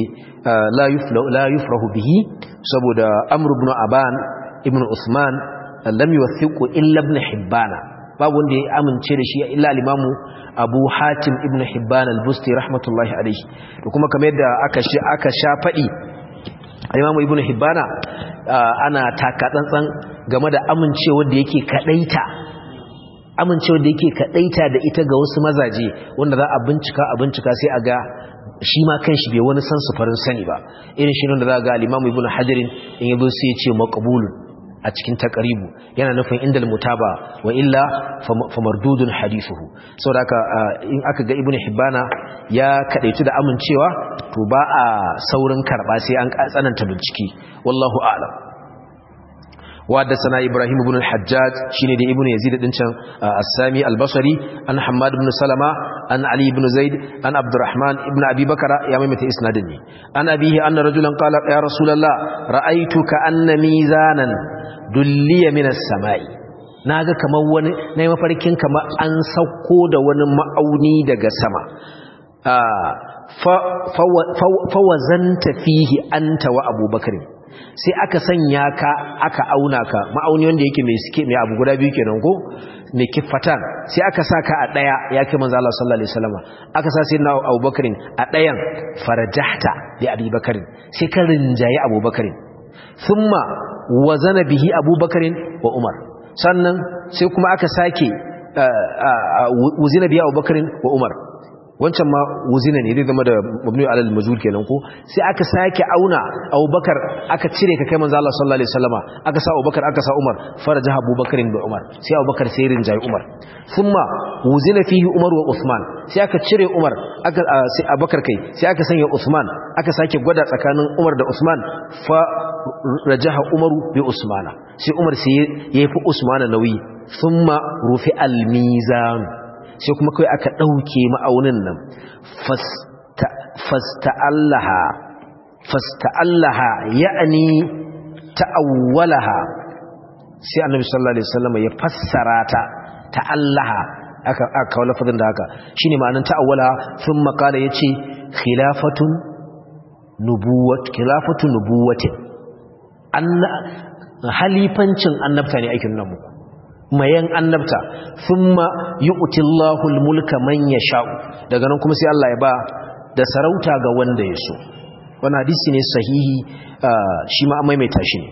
S1: la yufrahu bihi saboda amr ibn aban ibn usman lam yuwathiqu illa ibn hibbana babu wanda ya amince da shi illa al-imamu abu hatim ibn hibban al-busti rahmatullahi alaihi da kuma kamar yadda aka shi aka sha fadi al-imamu ibn hibbana ana taka tsantsan game da amincewa da yake kadaita amincewa da yake kadaita da ita ga wasu mazaje wanda za a bincika a bincika sai a ga shi ma kanshi bai wani san su farin sani ba irin shi da za ga al-imamu ibn hajarin in yabo sai ya ce maqbulun a cikin taqribu yana nufin indal mutaba wa illa famardudun hadithuhu saboda haka in aka ga ibnu hibbana ya kadaitu da amincewa to ba a saurin karba sai an tsananta bincike wallahu a'lam وحدثنا إبراهيم بن الحجاج شيني دي ابن يزيد دنشان السامي البصري أن حماد بن سلمة أن علي بن زيد أن عبد الرحمن بن أبي بكر يا ميمة إسنادني أن أبيه أن رجلا قال يا رسول الله رأيتك أن ميزانا دلي من السماء naga kamar wani nayi mafarkin kamar an sauko da wani ma'auni daga sama fa wazanta fihi anta wa abubakar sai aka sanya ka aka auna ka ma'auni wanda yake mai suke mai abu guda biyu kenan ko mai kifatan sai aka sa ka a daya ya kai manzo Allah sallallahu alaihi wasallam aka sa sayyidina Abubakar a dayan farajahta li Abi Bakar sai ka rinjayi Abubakar thumma wazana bihi Abubakar wa Umar sannan sai kuma aka sake wuzina bihi Abubakar wa Umar wancan ma wuzina ne zai zama da mabni alal majhul kenan ko sai aka sake auna Abubakar aka cire ka kai manzo Allah sallallahu alaihi wasallama aka sa Abubakar aka sa Umar faraja Abubakar da Umar sai Abubakar sai rinjayi Umar thumma wuzina fihi Umar wa Uthman sai aka cire Umar aka sai Abubakar kai sai aka sanya Uthman aka sake gwada tsakanin Umar da Uthman fa rajaha Umaru bi Usmana sai Umar sai yafi Usmana nauyi thumma rufi al-mizan sai kuma kai aka ɗauke ma'aunin nan fasta'allaha fasta'allaha ya'ani ta'awwalaha sai annabi sallallahu alaihi wasallam ya fassara ta ta'allaha aka aka kawo lafazin da haka shine ma'anar ta'awwalaha thumma qala yace khilafatun nubuwat khilafatu nubuwatin anna halifancin annabta ne aikin nan muku mayan annabta thumma yu'tillahu al-mulka man yasha'u daga nan kuma sai Allah ya ba da sarauta ga wanda ya so wannan hadisi ne sahihi shi ma an maimaita shi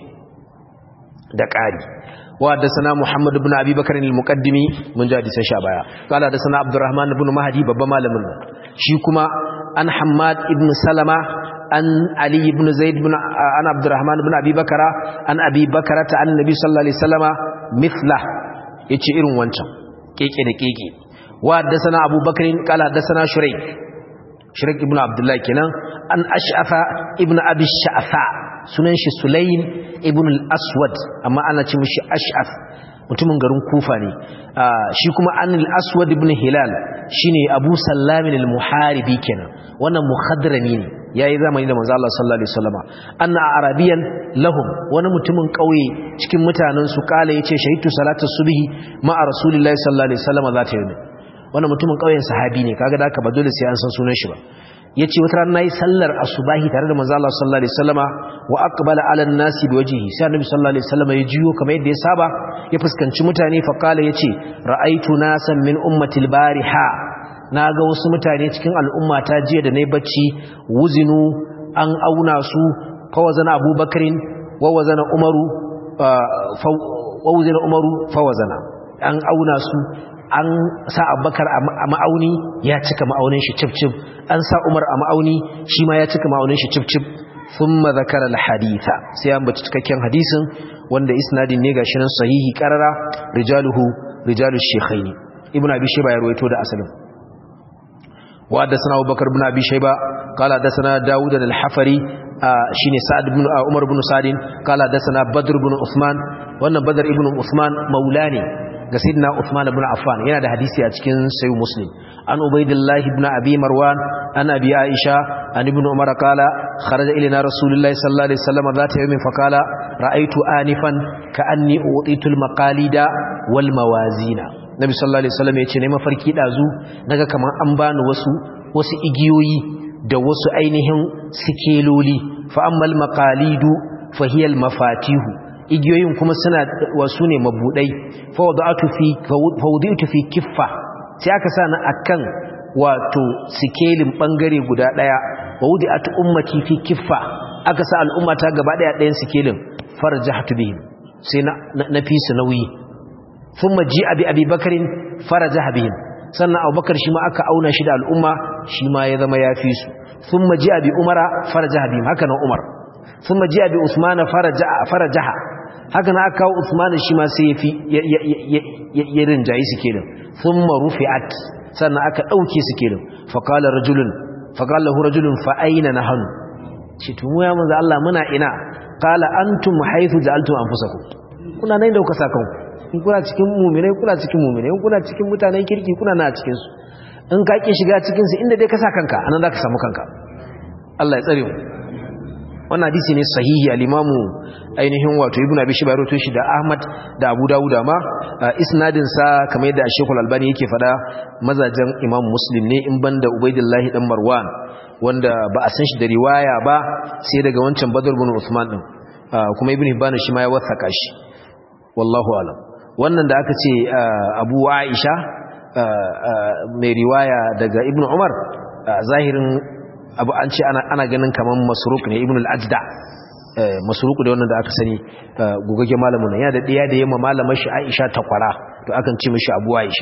S1: da ƙari wa haddathana Muhammad ibn Abi Bakr al-Muqaddimi mun ji hadisan sha baya qala haddathana Abdurrahman ibn Mahdi babban malamin shi kuma an Hammad ibn Salama an Ali ibn Zaid ibn an Abdurrahman ibn Abi Bakra an Abi Bakra ta annabi sallallahu alaihi wasallama mithla yace irin wancan keke da keke wa haddathana Abu Bakr qala haddathana Shuraik Shuraik ibn Abdullah kenan an Ash'afa ibn Abi Sha'fa sunan shi Sulaym ibn al-Aswad amma ana ce mishi Ash'af mutumin garin Kufa ne shi kuma an al-Aswad ibn Hilal shine Abu Sallam al-Muharibi kenan wannan muhadrami ne yayi zamani da manzo Allah sallallahu alaihi wasallama anna arabiyan lahum wani mutumin kauye cikin mutanen su kala yace shahitu salatu subhi ma rasulillahi sallallahu alaihi wasallama zata yi wannan mutumin kauyen sahabi ne kaga da haka ba dole sai an san sunan shi ba yace wata ran nayi sallar asubahi tare da manzo Allah sallallahu alaihi wasallama wa aqbala ala an-nasi biwajhihi sai annabi sallallahu alaihi wasallama ya jiyo kamar yadda ya saba ya fuskanci mutane fa kala yace ra'aitu nasan min ummati al-bariha naga wasu mutane cikin al'umma ta jiya da nayi bacci wuzinu an auna su fa wazana abubakarin wa wazana umaru fa wazana umaru fa wazana an auna su an sa abubakar a ma'auni ya cika ma'aunin shi cif-cif an sa umar a ma'auni shi ma ya cika ma'aunin shi cif-cif sun mazakar al-haditha sai an baci cikakken hadisin wanda isnadin ne ga shirin sahihi karara rijaluhu rijalu shekhaini ibn abi shaiba ya ruwaito da asalin wa da sana abubakar ibn abi shaiba kala da sana dawud al-hafari shine sa'ad ibn umar ibn sa'id kala da sana badr ibn usman wannan badr ibn usman maulani ga sidna Uthman ibn Affan yana da hadisi a cikin Sahih Muslim an Ubaydillah ibn Abi Marwan an Abi Aisha an ibn Umar qala kharaja ilayna Rasulullah sallallahu alaihi wasallam zata yawmin faqala ra'aytu anifan ka'anni utitul maqalida wal mawazina Nabi sallallahu alaihi wasallam yace ne mafarki dazu naga kaman an bani wasu wasu igiyoyi da wasu ainihin sikeloli fa ammal maqalidu fa hiya al mafatihu igiyoyin kuma suna wasu ne mabudai fawuditu fi kiffa sai aka sa na akan wato sikelin bangare guda daya wawudiatu ummati fi kiffa aka sa al'ummata gaba daya dayan sikelin farjahtu bihim sai na na fi su nauyi thumma ji'a bi abi bakarin farajaha bihim sannan abubakar shi ma aka auna shi da al'umma shi ma ya zama ya fi su thumma ji'a bi umara farajaha bihim haka nan umar ثم جاء بعثمان فرجع فرجها haka na aka kawo Uthman shi ma sai yafi ya rinjayi su kenan thumma rufi'at sannan aka dauke su kenan fa qala rajulun fa qala lahu rajulun fa aina nahnu ce to mu ya manzo Allah muna ina qala antum haythu ja'altum anfusakum kuna nan da kuka saka in kuna cikin mu'minai kuna cikin mu'minai in kuna cikin mutanen kirki kuna na cikin su in ka ki shiga cikin su inda dai ka sa kanka anan zaka samu kanka Allah ya tsare mu wannan hadisi ne sahihi al-imamu ainihin wato ibnu abi shayba rawaito shi da ahmad da abu dawud ma isnadin sa kamar yadda shaykh al-albani yake fada mazajen imam muslim ne in banda ubaidillah dan marwan wanda ba a san shi da riwaya ba sai daga wancan badr ibn usman din kuma ibnu hibban shi ma ya wasaka shi wallahu alam wannan da aka ce abu aisha mai riwaya daga ibnu umar zahirin abu an ce ana ganin kaman masruk ne ibn al-ajda masruk da wannan da aka sani gugage malamin nan yana da ɗaya da yamma malamar shi Aisha takwara to akan ce mishi Abu Aisha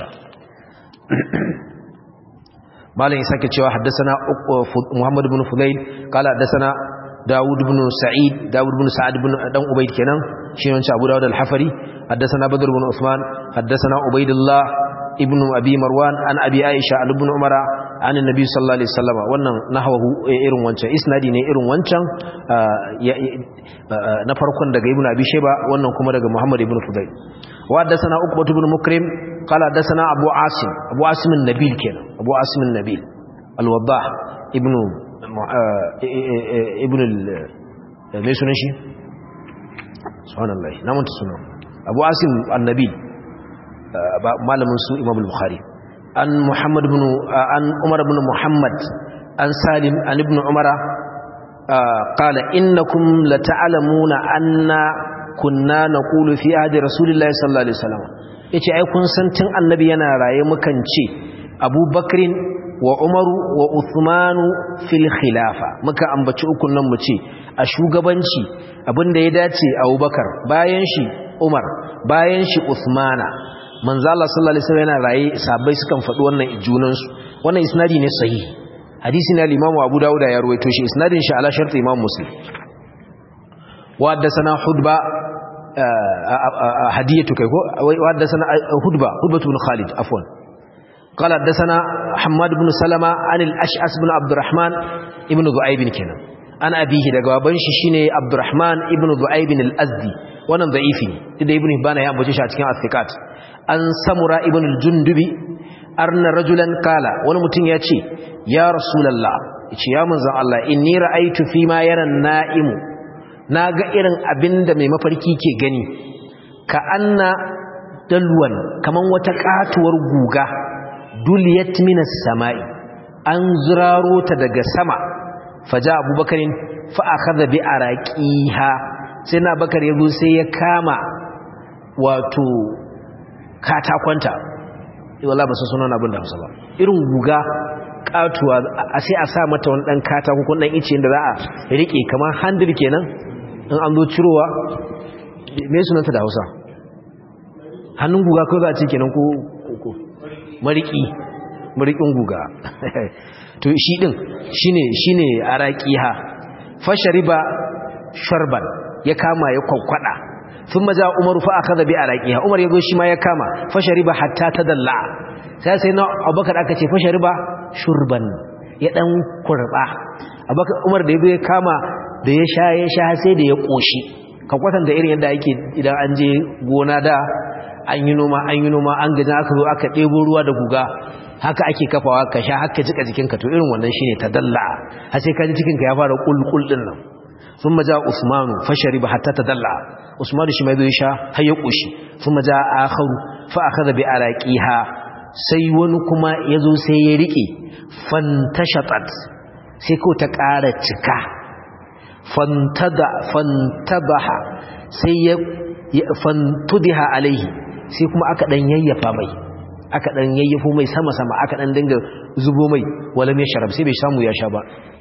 S1: malam ya sake cewa haddathana Muhammad ibn Fudayl qala haddathana Dawud ibn Sa'id Dawud ibn Sa'ad ibn dan Ubayd kenan shi ne Abu Dawud al-Hafari haddathana Badr ibn Uthman haddathana Ubaydullah ibn Abi Marwan an Abi Aisha ibn Umara an annabi sallallahu alaihi wasallam wannan nahwahu irin wancan isnadi ne irin wancan na farkon daga ibnu abi shayba wannan kuma daga muhammad ibn fudayl wa hadathana uqbah ibn mukrim qala hadathana abu asim abu asim an-nabil kenan abu asim an-nabil al-wadah ibn ibn me sunan shi subhanallahi na manta sunan abu asim an-nabil malamin su imam al-bukhari an Muhammad ibn an Umar ibn Muhammad an Salim an ibn Umar qala innakum lata'lamuna anna kunna naqulu fi ahdi rasulillahi sallallahu alaihi wasallam yace ai kun san tun annabi yana raye mukan ce Abu Bakrin wa Umaru wa Uthmanu fil khilafa muka ambaci ukun nan mu ce a shugabanci abinda ya dace Abubakar bayan shi Umar bayan shi Uthmana manzo Allah sallallahu alaihi wasallam yana raye sahabbai sukan faɗi wannan junan su wannan isnadi ne sahihi hadisi ne al-Imam Abu Dawud ya ruwaito shi isnadin shi ala shart Imam Muslim wa haddathana Hudba hadiyatu kai ko wa haddathana Hudba Hudba ibn Khalid afwan قال حدثنا حماد بن سلمة عن الأشعث بن عبد الرحمن ابن ذؤيب كنا an abihi daga baban shi shine Abdurrahman ibn Du'ayb al-Azdi wannan da'ifi ne da ibn Hibban ya ambace shi a cikin As-Sikat an Samura ibn al-Jundubi arna rajulan kala wani mutum ya ce ya Rasulullah yace ya manzon Allah inni ra'aytu fi ma yara na'imu naga irin abinda mai mafarki ke gani ka anna dalwan kaman wata katuwar guga duliyat minas sama'i an zuraro ta daga sama faja abubakarin fa'akaza bi a raƙiha sai na bakar ya zo sai ya kama wato katakwanta wala ba su suna abin da hausa ba irin guga katuwa a sai a sa mata wani ɗan katako ko ɗan ice da za a riƙe kamar handir kenan in an zo cirowa mai sunanta da hausa hannun guga ko za a ce kenan ko mariki marikin guga to shi din shine shine araqiha fashariba sharban ya kama ya kwakwada thumma ja umaru fa akhadha bi araqiha umar yazo shi ma ya kama fashariba hatta tadalla sai sai na abubakar aka ce fashariba shurban ya dan kurba abubakar umar da yazo ya kama da ya sha ya sha sai da ya koshi ka kwatanta irin yadda ake idan an je gona da an yi noma an yi noma an gaji aka zo aka ɗebo ruwa da guga haka ake kafawa ka sha haka jika jikinka to irin wannan shine tadalla har sai ka ji cikinka ya fara kulkul din nan thumma ja usmanu fashariba hatta tadalla usmanu shi mai zo ya sha har ya koshi thumma ja akharu fa akhadha bi araqiha sai wani kuma yazo sai ya rike fantashatat sai ko ta ƙara cika fantada fantabaha sai ya fantudiha alaihi sai kuma aka dan yayyafa mai aka dan yayyafo mai sama sama aka dan dinga zubo mai wala mai sharab sai bai samu ya sha ba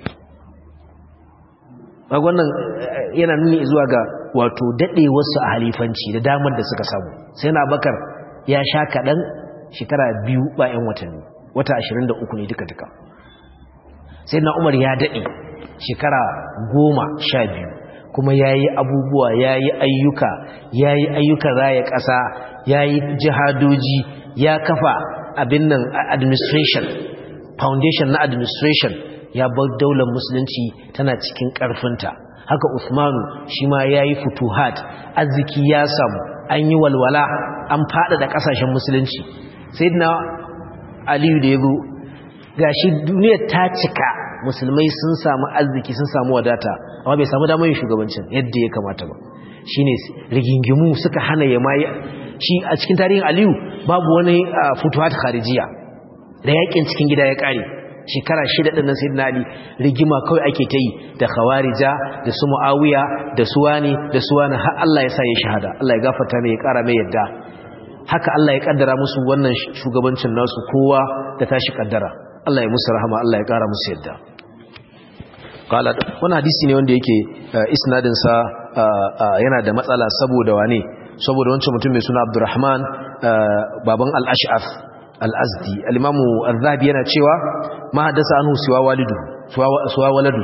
S1: a wannan yana nuni zuwa ga wato dade wasu a halifanci da damar da suka samu sai na bakar ya sha kadan shekara biyu bayan watanni wata 23 ne duka duka sai na umar ya dade shekara goma sha biyu kuma yayi abubuwa yayi ayyuka yayi ayyukan raya ƙasa yayi jihadoji ya kafa abin nan administration foundation na administration ya bar daular musulunci tana cikin ƙarfinta haka Usmanu shi ma yayi futuhat arziki ya samu an yi walwala an fada da kasashen musulunci sayyidina Aliyu da yazo gashi duniyar ta cika musulmai sun samu arziki sun samu wadata amma bai samu damar yin shugabancin yadda ya kamata ba shine rigingimu suka hana ya mai shi a cikin tarihin Aliyu babu wani futuhat kharijiya da yakin cikin gida ya kare shekara shida ɗin nan sayyidina ali rigima kawai ake ta yi da khawarija da su muawiya da su wani da su wani har Allah ya sa ya shahada Allah ya gafarta mai ya ƙara mai yadda haka Allah ya kaddara musu wannan shugabancin nasu kowa da tashi kaddara Allah ya musu rahama Allah ya ƙara musu yadda qala wannan hadisi ne wanda yake isnadin sa yana da matsala saboda wane saboda wancan mutum mai suna Abdurrahman baban al-Ash'af al-azdi al-imamu al-zahabi yana cewa ma haddasa anhu siwa walidu siwa waladu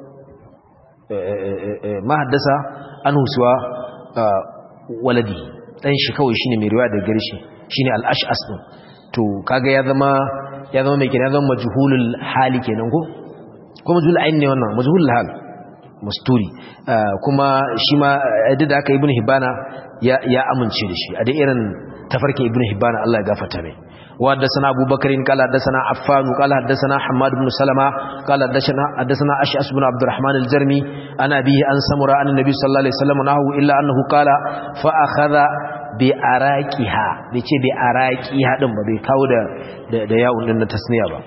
S1: ma haddasa anhu siwa waladi dan shi kawai shine mai riwaya daga gare shi shine al-ash'as din to kaga ya zama ya zama mai kenan zama majhulul hali kenan ko ko majhul ayn ne wannan majhulul hal musturi kuma shi ma da aka ibnu hibana ya ya amince da shi a da irin tafarkin ibnu hibana Allah ya gafarta mai وحدثنا أبو بكر قال حدثنا عفان قال حدثنا حماد بن سلمة قال حدثنا حدثنا أشعث بن عبد الرحمن الجرمي أنا به أن سمر عن النبي صلى الله عليه وسلم نحو إلا أنه قال فأخذ بأراكها بيتي بأراكها دم بيكاو da da yawun din na tasniya ba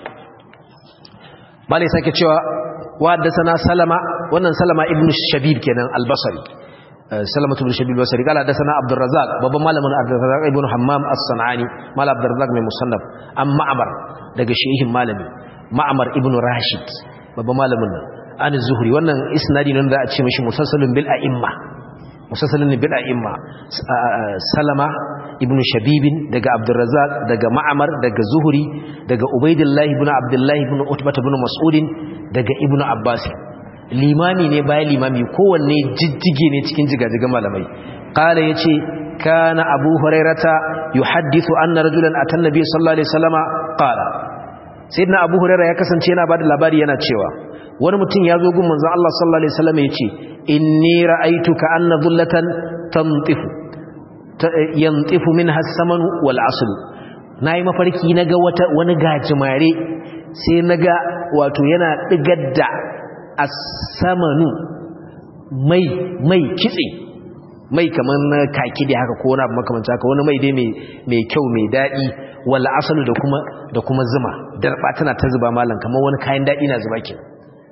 S1: bale sake cewa وحدثنا سلمة wannan Salama ibn Shabib kenan al-Basri سلمة بن شبيب البصري قال حدثنا عبد الرزاق بابا مالم عبد الرزاق ابن حمام الصنعاني مال عبد الرزاق من مصنف ام معمر daga shehin malami ma'mar ibn rashid baba malamin nan an zuhri wannan isnadi nan da a ce mishi musassalun bil a'imma musassalun bil a'imma salama ibn shabib daga abdurrazzaq daga ma'mar daga zuhri daga ubaidillah ibn abdullah ibn utbah ibn mas'ud daga ibn abbas limami ne bayan limami kowanne jijjige ne cikin jigajigan malamai qala yace kana abu hurairata yuhaddithu anna rajulan atan nabiy sallallahu alaihi wasallama qala sayyidina abu hurairah ya kasance yana bada labari yana cewa wani mutum ya zo gun manzon Allah sallallahu alaihi wasallam yace inni ra'aytu ka anna dhullatan tantifu yantifu minha as-saman wal asl nayi mafarki naga wata wani gajimare sai naga wato yana digar da as-samanu mai mai kitse mai kamar na kaki da haka ko wani abu makamanta haka wani mai dai mai kyau mai daɗi wala asalu da kuma da kuma zuma darba tana ta zuba malam kamar wani kayan daɗi na zuba kin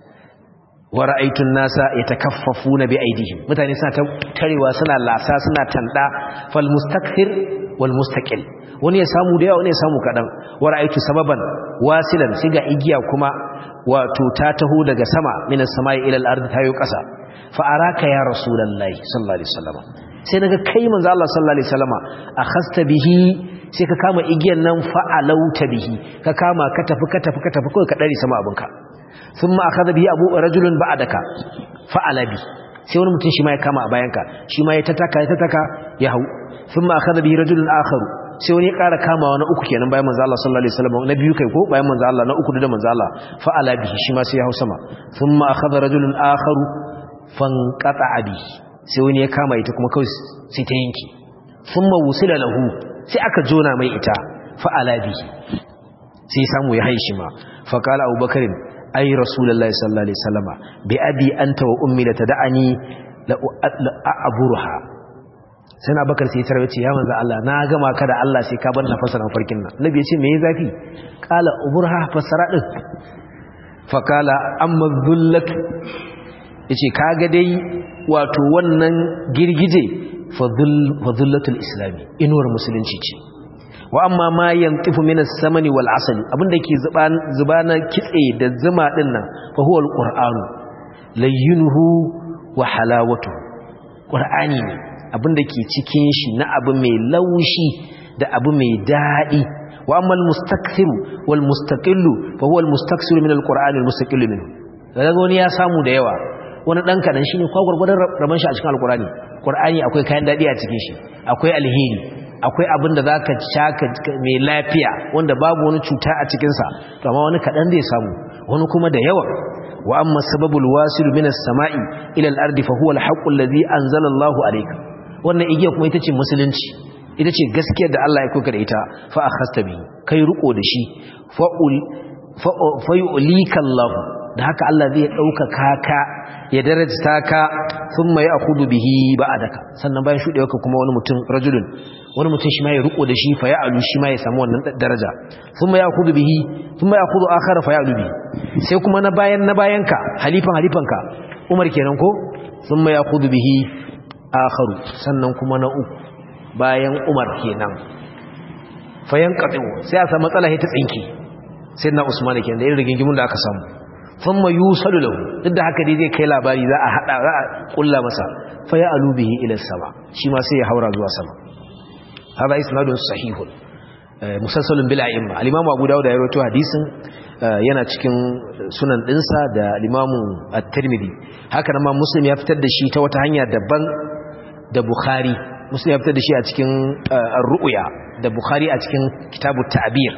S1: wa ra'aytun nasa yatakaffafuna bi aidihim mutane suna ta tarewa suna lasa suna tanda fal mustakthir wal mustaqil wani ya samu da yawa wani ya samu kadan wa ra'aytu sababan wasilan sai ga igiya kuma wato ta taho daga sama minas samai ila al-ardi tayo kasa fa araka ya rasulullahi sallallahu alaihi wasallam sai naga kai manzo Allah sallallahu alaihi wasallama akhasta bihi sai ka kama igiyan nan fa alauta bihi ka kama ka tafi ka tafi ka tafi kai ka dare sama abinka thumma akhadha bihi abu rajulun ba'daka fa alabi sai wani mutum shi ma ya kama a bayanka shi ma ya tataka ya tataka ya hau thumma akhadha bihi rajulun akharu sai wani ya ƙara kama wani uku kenan bayan manzo Allah sallallahu alaihi wasallam na biyu kai ko bayan manzo Allah na uku da manzo Allah fa ala bihi shi ma sai ya hau sama thumma akhadha rajulun akharu fanqata abi sai wani ya kama ita kuma kawai sai ta yanki thumma wusila lahu sai aka jona mai ita fa ala bihi sai samu ya haishi ma fa qala abubakar ay rasulullahi sallallahu alaihi wasallam bi abi anta wa ummi la tad'ani la aburha sai na bakar sai tarwace ya manzo Allah na gama ka da Allah sai ka bar na fasara farkin nan nabi ya ce me yayi zafi qala uburha fasara din fa qala amma dhullatu yace kaga dai wato wannan girgije fa dhullatul islami inuwar musulunci ce wa amma ma yantifu minas samani wal asali abinda ke zuba zuba na kitse da zuma din nan fa huwa alqur'anu layyinuhu wa halawatuhu qur'ani ne abinda ke cikin shi na abu mai laushi da abu mai daɗi wa amma al-mustakthir wal mustaqillu fa huwa al-mustakthir min al-qur'an al-mustaqillu minhu daga wani ya samu da yawa wani dan kadan shine kwa gurgurdan raban shi a cikin alqur'ani qur'ani akwai kayan dadi a cikin shi akwai alheri akwai abin da zaka shaka mai lafiya wanda babu wani cuta a cikin sa to amma wani kadan zai samu wani kuma da yawa wa amma sababul wasil minas sama'i ila al-ardi fa huwa al-haqqu alladhi anzala Allahu alayka wannan igiya kuma ita ce musulunci ita ce gaskiyar da Allah ya kuka da ita fa akhasta bi kai riko da shi fa fa yu'lika Allah da haka Allah zai dauka kaka ya darajta ka thumma ya'khudhu bihi ba'daka sannan bayan shudewa ka kuma wani mutum rajulun wani mutum shi ma ya riko da shi fa ya'lu shi ma ya samu wannan daraja thumma ya'khudhu bihi thumma ya'khudhu akhar fa ya'lu bihi sai kuma na bayan na bayanka halifan halifanka Umar kenan ko thumma ya'khudhu bihi akharu sannan kuma na uku bayan Umar kenan fayan qatu sai a samu matsala ta tsinki sai na Usman kenan da irin rigingimun da aka samu thumma yusalu lahu duk da haka dai zai kai labari za a hada za a kulla masa fa ya alubihi ila sama shi ma sai ya haura zuwa sama hada isnadun sahihun musassalun bil a'imma al-imam Abu Dawud ya rawaito hadisin yana cikin sunan dinsa da al-imam at-Tirmidhi haka nan ma Muslim ya fitar da shi ta wata hanya daban da Bukhari Muslim ya fitar da shi a cikin ar-ru'ya da Bukhari a cikin kitabut ta'bir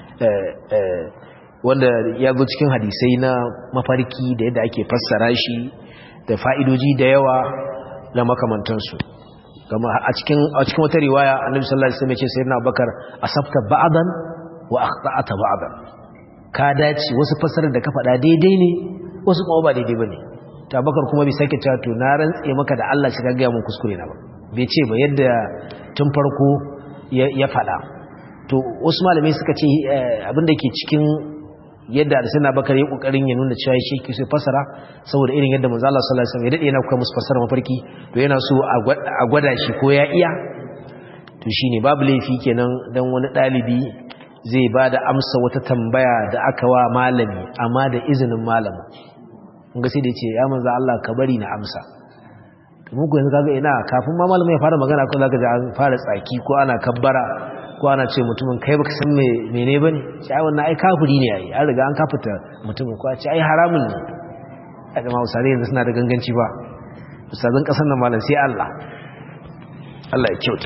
S1: wanda ya zo cikin hadisai na mafarki da yadda ake fassara shi da fa'idoji da yawa na makamantansu kama a cikin a cikin wata riwaya annabi sallallahu alaihi wasallam ya ce sayyidina Abubakar asabta ba'dan wa akhta'ata ba'dan ka dace wasu fassarar da ka faɗa daidai ne wasu kuma ba daidai bane to Abubakar kuma bai sake cewa to na rantse maka da Allah shi ka ga mun kuskure na ba bai ce ba yadda tun farko ya faɗa to wasu malamai suka ce abin da ke cikin yadda Arsena Bakar ya kokarin ya nuna cewa shi ke so fasara saboda irin yadda manzo Allah sallallahu alaihi wasallam ya dade yana kuma musu fasara mafarki to yana so a gwada shi ko ya iya to shine babu laifi kenan dan wani dalibi zai bada amsa wata tambaya da aka wa malami amma da izinin malamin kun ga sai da yace ya manzo Allah ka bari na amsa to mun yanzu kaga ina kafin ma malamin ya fara magana ko zaka ji an fara tsaki ko ana kabbara ko ana ce mutumin kai baka san me mene bane shi ai wannan ai kafiri ne ai an riga an kafita mutumin ko a ce ai haramun ne a da mausare yanzu suna da ganganci ba ustazan kasar nan malam sai Allah Allah ya kyauta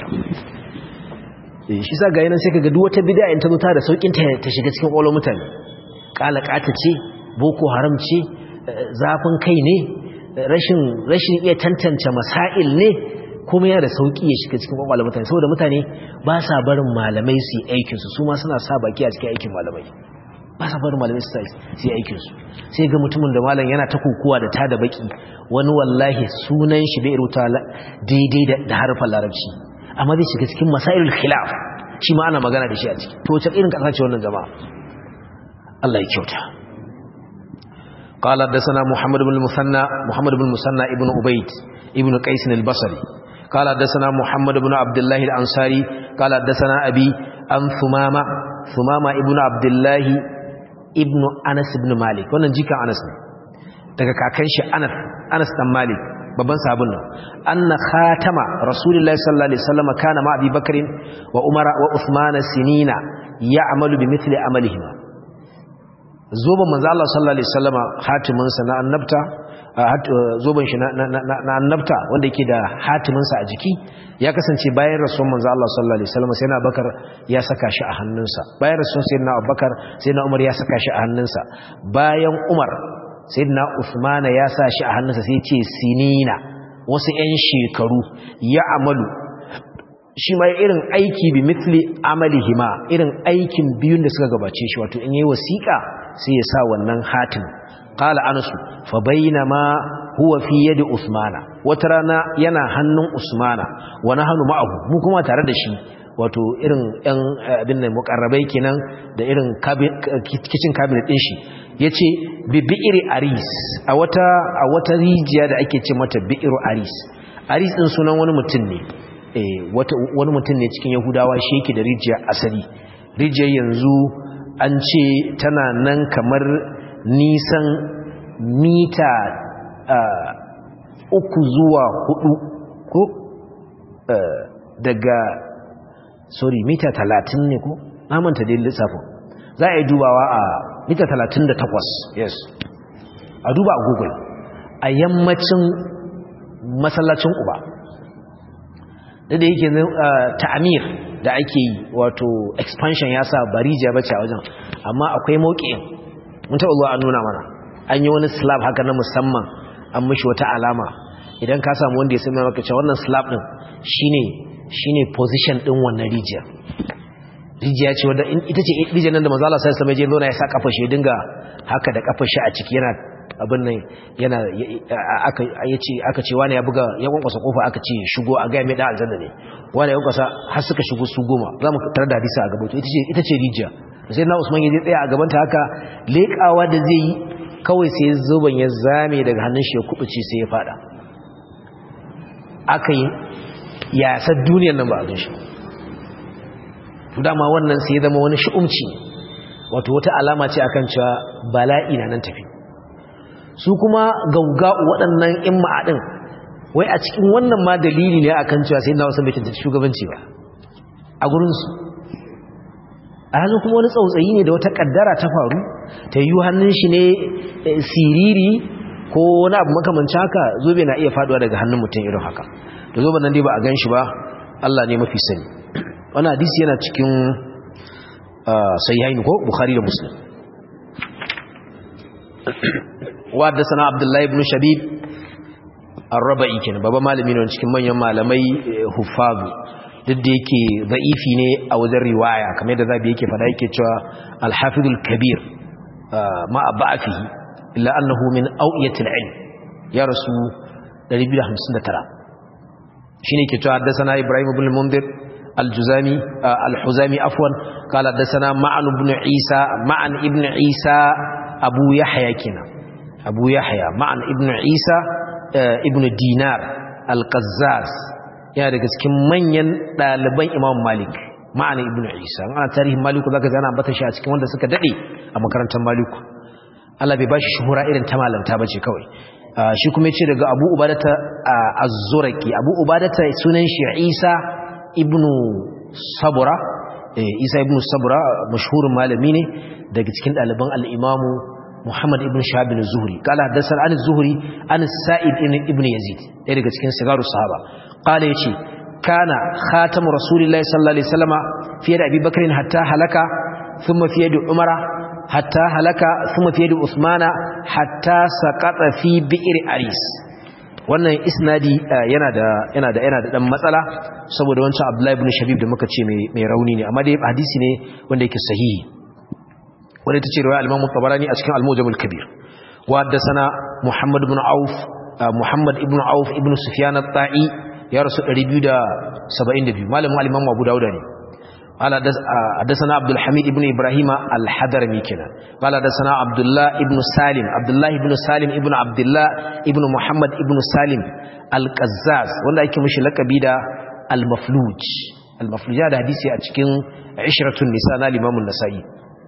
S1: eh shi sa ga yanan sai kaga duk wata bid'a in ta zo ta da saukin ta ta shiga cikin kwalon mutane kalakata ce boko haram ce zafin kai ne rashin rashin iya tantance masail ne kuma yana da sauki ya shiga cikin kwakwalwar mutane saboda mutane ba sa barin malamai su yi aikinsu su ma suna sa baki a cikin aikin malamai ba sa barin malamai su yi aikinsu sai ga mutumin da malam yana ta kokowa da ta da baki wani wallahi sunan shi bai rubuta daidai da harfan larabci amma zai shiga cikin masailul khilaf shi ma ana magana da shi a ciki to wace irin kasa ce wannan jama'a Allah ya kyauta قال حدثنا محمد بن المثنى محمد بن المثنى ابن عبيد ابن قيس البصري قال حدثنا محمد بن عبد الله الأنصاري قال حدثنا أبي أن ثمامة ثمامة ابن عبد الله ابن أنس بن مالك wannan jika Anas ne daga kakan shi Anas Anas dan Malik babban sahabin nan anna khatama rasulullahi sallallahu alaihi wasallam kana ma Abi Bakr wa Umar wa Uthman sinina ya'malu bimithli amalihima zoban manzo Allah sallallahu alaihi wasallama hatimin sa na annabta zoben shi na annabta wanda yake da hatiminsa a jiki ya kasance bayan rasuwan manzo Allah sallallahu alaihi wasallam sai na Abubakar ya saka shi a hannunsa bayan rasuwan sayyidina Abubakar sayyidina Umar ya saka shi a hannunsa bayan Umar sayyidina Uthman ya sa shi a hannunsa sai ce sinina wasu 'yan shekaru ya amalu shi ma irin aiki bi mithli amalihima irin aikin biyun da suka gabace shi wato in yayi wasiƙa sai ya sa wannan hatim qala anas fa bainama huwa fi yadi usmana wata rana yana hannun usmana wa nahnu ma'ahu mu kuma tare da shi wato irin ɗan abin nan mukarrabai kenan da irin kitchen cabinet din shi yace bi bi'ri aris a wata a wata rijiya da ake ce mata bi'ru aris aris din sunan wani mutum ne eh wata wani mutum ne cikin yahudawa shi yake da rijiya asali rijiyar yanzu an ce tana nan kamar nisan mita uku zuwa hudu ko daga sorry mita talatin ne ko namanta dai lissafin za a yi dubawa a mita talatin da takwas yes a duba a google a yammacin masallacin uba da da yake ta'amir da ake yi wato expansion ya sa barija bace a wajen amma akwai mauƙin mun taɓa zuwa an nuna mana an yi wani slab haka na musamman an mishi wata alama idan ka samu wanda ya sami maka cewa wannan slab din shine shine position din wannan rijiya rijiya ce wadda ita ce rijiyar nan da manzo Allah sallallahu alaihi wasallam ya sa kafa shi dinga haka da kafa shi a ciki yana abin nan yana aka yace aka ce wani ya buga ya kwankwasa kofa aka ce shigo a ga mai da aljanna ne wani ya kwankwasa har suka shigo su goma zamu tarar da hadisi a gaba to ita ce ita ce rijiya sai na Usman ya tsaya a gaban ta haka lekawa da zai yi kawai sai zuban ya zame daga hannun shi ya kubuce sai ya fada aka yi ya sa duniyar nan ba a gan shi to dama wannan sai ya zama wani shi'umci wato wata alama ce akan cewa bala'i na nan tafi su kuma gauga'u waɗannan in ma'adin wai a cikin wannan ma dalili ne akan cewa sai na wasu bai cancanci shugabanci ba a gurinsu a hannun kuma wani tsautsayi ne da wata kaddara ta faru ta yi hannun shi ne siriri ko wani abu makamancin haka zobe na iya faduwa daga hannun mutum irin haka da zoben nan dai ba a gan shi ba Allah ne mafi sani wani hadisi yana cikin sahihain ko bukhari da muslim wa da sana abdullahi ibn shabib ar-rabai kenan baba malami ne cikin manyan malamai huffazu duk da yake za'ifi ne a wajen riwaya kamar yadda zabi yake fada yake cewa al-hafizul kabir ma ba'afihi illa annahu min awiyatil ilm ya rasu 259 shine ke cewa haddathana ibrahim ibn mundir al-juzami al-huzami afwan qala haddathana ma'an ibn isa ma'an ibn isa abu yahya kina abu yahya ma'an ibn isa ibn dinar al-qazzaz yana daga cikin manyan ɗaliban imam malik ma'ana ibn isa ana tarihin maliku zaka zana ambata shi a cikin wanda suka dade a makarantar maliku Allah bai bashi shuhura irin ta malanta bace kawai shi kuma yace daga Abu Ubadata Az-Zuraki Abu Ubadata sunan shi Isa ibn Sabra Isa ibn Sabra mashhurin malami ne daga cikin ɗaliban al-Imam Muhammad ibn Shahab az-Zuhri qala hadathana an az-Zuhri an Sa'id ibn Yazid ɗaya daga cikin sigaru sahaba qala yace kana khatamu rasulillahi sallallahu alaihi wasallama fi yadi Abi Bakr hatta halaka thumma fi yadi Umara hatta halaka thumma fi yadi Uthmana hatta saqata fi bi'r Aris wannan isnadi yana da yana da yana da dan matsala saboda wancan Abdullah ibn Shabib da muka ce mai rauni ne amma dai hadisi ne wanda yake sahihi wanda tace riwaya al-Imam Tabarani a cikin Al-Mujam al-Kabir wa haddathana Muhammad ibn Auf Muhammad ibn Auf ibn Sufyan at-Ta'i ya rasu 272 malamin al-Imam Abu Dawud ne قال حدثنا عبد الحميد ابن ابراهيم الحضرمي كنا قال حدثنا عبد الله ابن سالم عبد الله ابن سالم ابن عبد الله ابن محمد ابن سالم القزاز wanda ake mishi lakabi da al-mafluj al-mafluj da hadisi a cikin ishratun nisa na Imam an-Nasa'i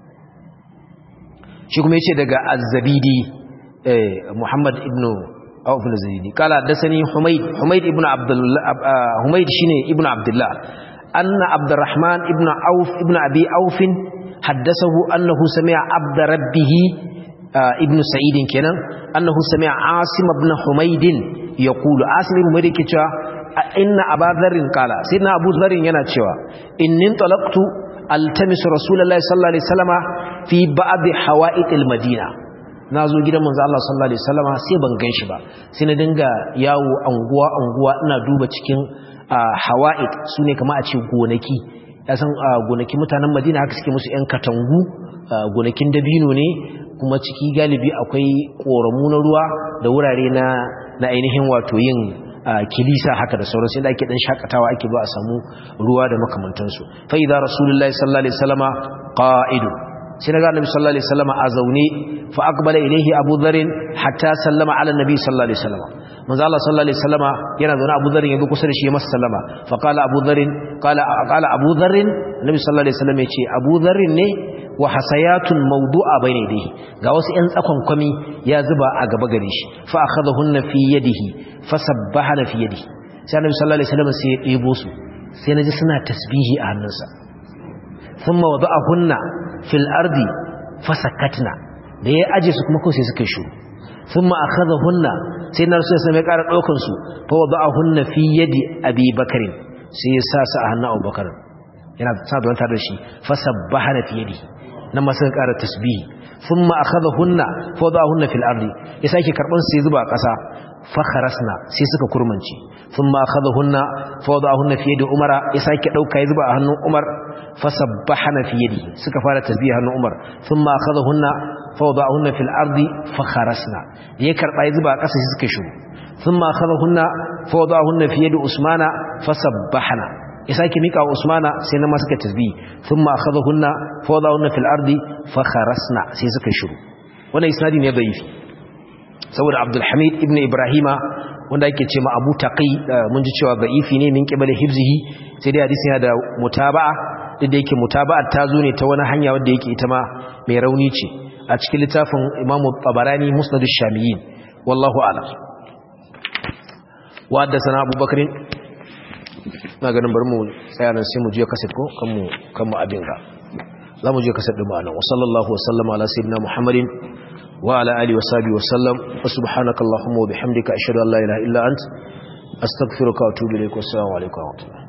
S1: shi kuma yace daga az-Zabidi Muhammad ibn Auf al-Zabidi قال حدثني حميد حميد ابن عبد الله حميد shine ibn Abdullah أن عبد الرحمن ابن عوف ابن أبي عوف حدثه أنه سمع عبد ربه ابن سعيد كنا أنه سمع عاصم بن حميد يقول عاصم بن حميد كتوا إن أبا ذر قال سيدنا أبو ذر يناتشوا إن انطلقت التمس رسول الله صلى الله عليه وسلم في بعض حوائط المدينة nazo gidan manzo Allah sallallahu alaihi wasallama sai ban ganshi ba sai na dinga yawo anguwa anguwa ina duba cikin hawa'id su ne kama a ce gonaki ya san gonaki mutanen madina haka suke musu 'yan katangu gonakin dabino ne kuma ciki galibi akwai ƙoramu na ruwa da wurare na ainihin wato yin kilisa haka da sauransu inda ake dan shakatawa ake ba a samu ruwa da makamantansu fa idza rasulullahi sallallahu alaihi wasallama qa'idu sai daga annabi sallallahu alaihi wasallama a zaune fa aqbala ilayhi abu dharr hatta sallama ala annabi sallallahu alaihi wasallama manzo Allah sallallahu alaihi wasallama yana zaune Abu Dharr yazo kusa da shi ya masa sallama fa qala Abu Dharr qala qala Abu Dharr Nabi sallallahu alaihi wasallam yace Abu Dharr ne wa hasayatun mawdu'a bayna yadihi ga wasu ƴan tsakon kwami ya zuba a gaba gare shi fa akhadahunna fi yadihi fa sabbahana fi yadihi sai Nabi sallallahu alaihi wasallam sai ya debo su sai naji suna tasbihi a hannunsa thumma wada'ahunna fil ardi fasakatna da ya aje su kuma kawai sai suka yi shuru thumma akhadhahunna sai na rasul sai ya ƙara daukan su fa wada'ahunna fi yadi abi bakr sai ya sa su a hannun abubakar yana sa da wanta da shi fa sabbahana fi yadi nan ma sai ƙara tasbihi thumma akhadhahunna fa wada'ahunna fil ardi ya sake karban sai zuba a ƙasa fa kharasna sai suka kurmanci thumma akhadhahunna fa wada'ahunna fi yadi umara ya sake dauka ya zuba a hannun umar fa sabbahana fi yadi suka fara tasbihi hannun umar thumma akhadhahunna fa wada'ahunna fil ardi fa kharasna ya karba ya zuba a ƙasa sai suka shiru thumma akhadhahunna fa wada'ahunna fi yadi usmana fa sabbahana ya sake mika wa usmana sai na ma suka tasbihi thumma akhadhahunna fa wada'ahunna fil ardi fa kharasna sai suka shiru wannan isnadi ne da'ifi saboda abdulhamid ibn ibrahima wanda ake ce ma abu taqi mun ji cewa da'ifi ne min qibali hibzihi sai dai hadisi yana da mutaba'a duk da yake mutaba'a ta zo ne ta wani hanya wanda yake ita ma mai rauni ce a cikin littafin imam tabarani musnad ash-shamiyyin wallahu a'lam wa haddathana abubakar na ganin bar mu tsaya nan sai mu je kaset ko kan mu kan mu abin ga za mu je kaset din mu anan wa sallallahu wa sallama ala sayyidina muhammadin وعلى آله وصحبه وسلم وسبحانك اللهم وبحمدك أشهد أن لا إله إلا أنت أستغفرك وأتوب إليك والسلام عليكم ورحمة الله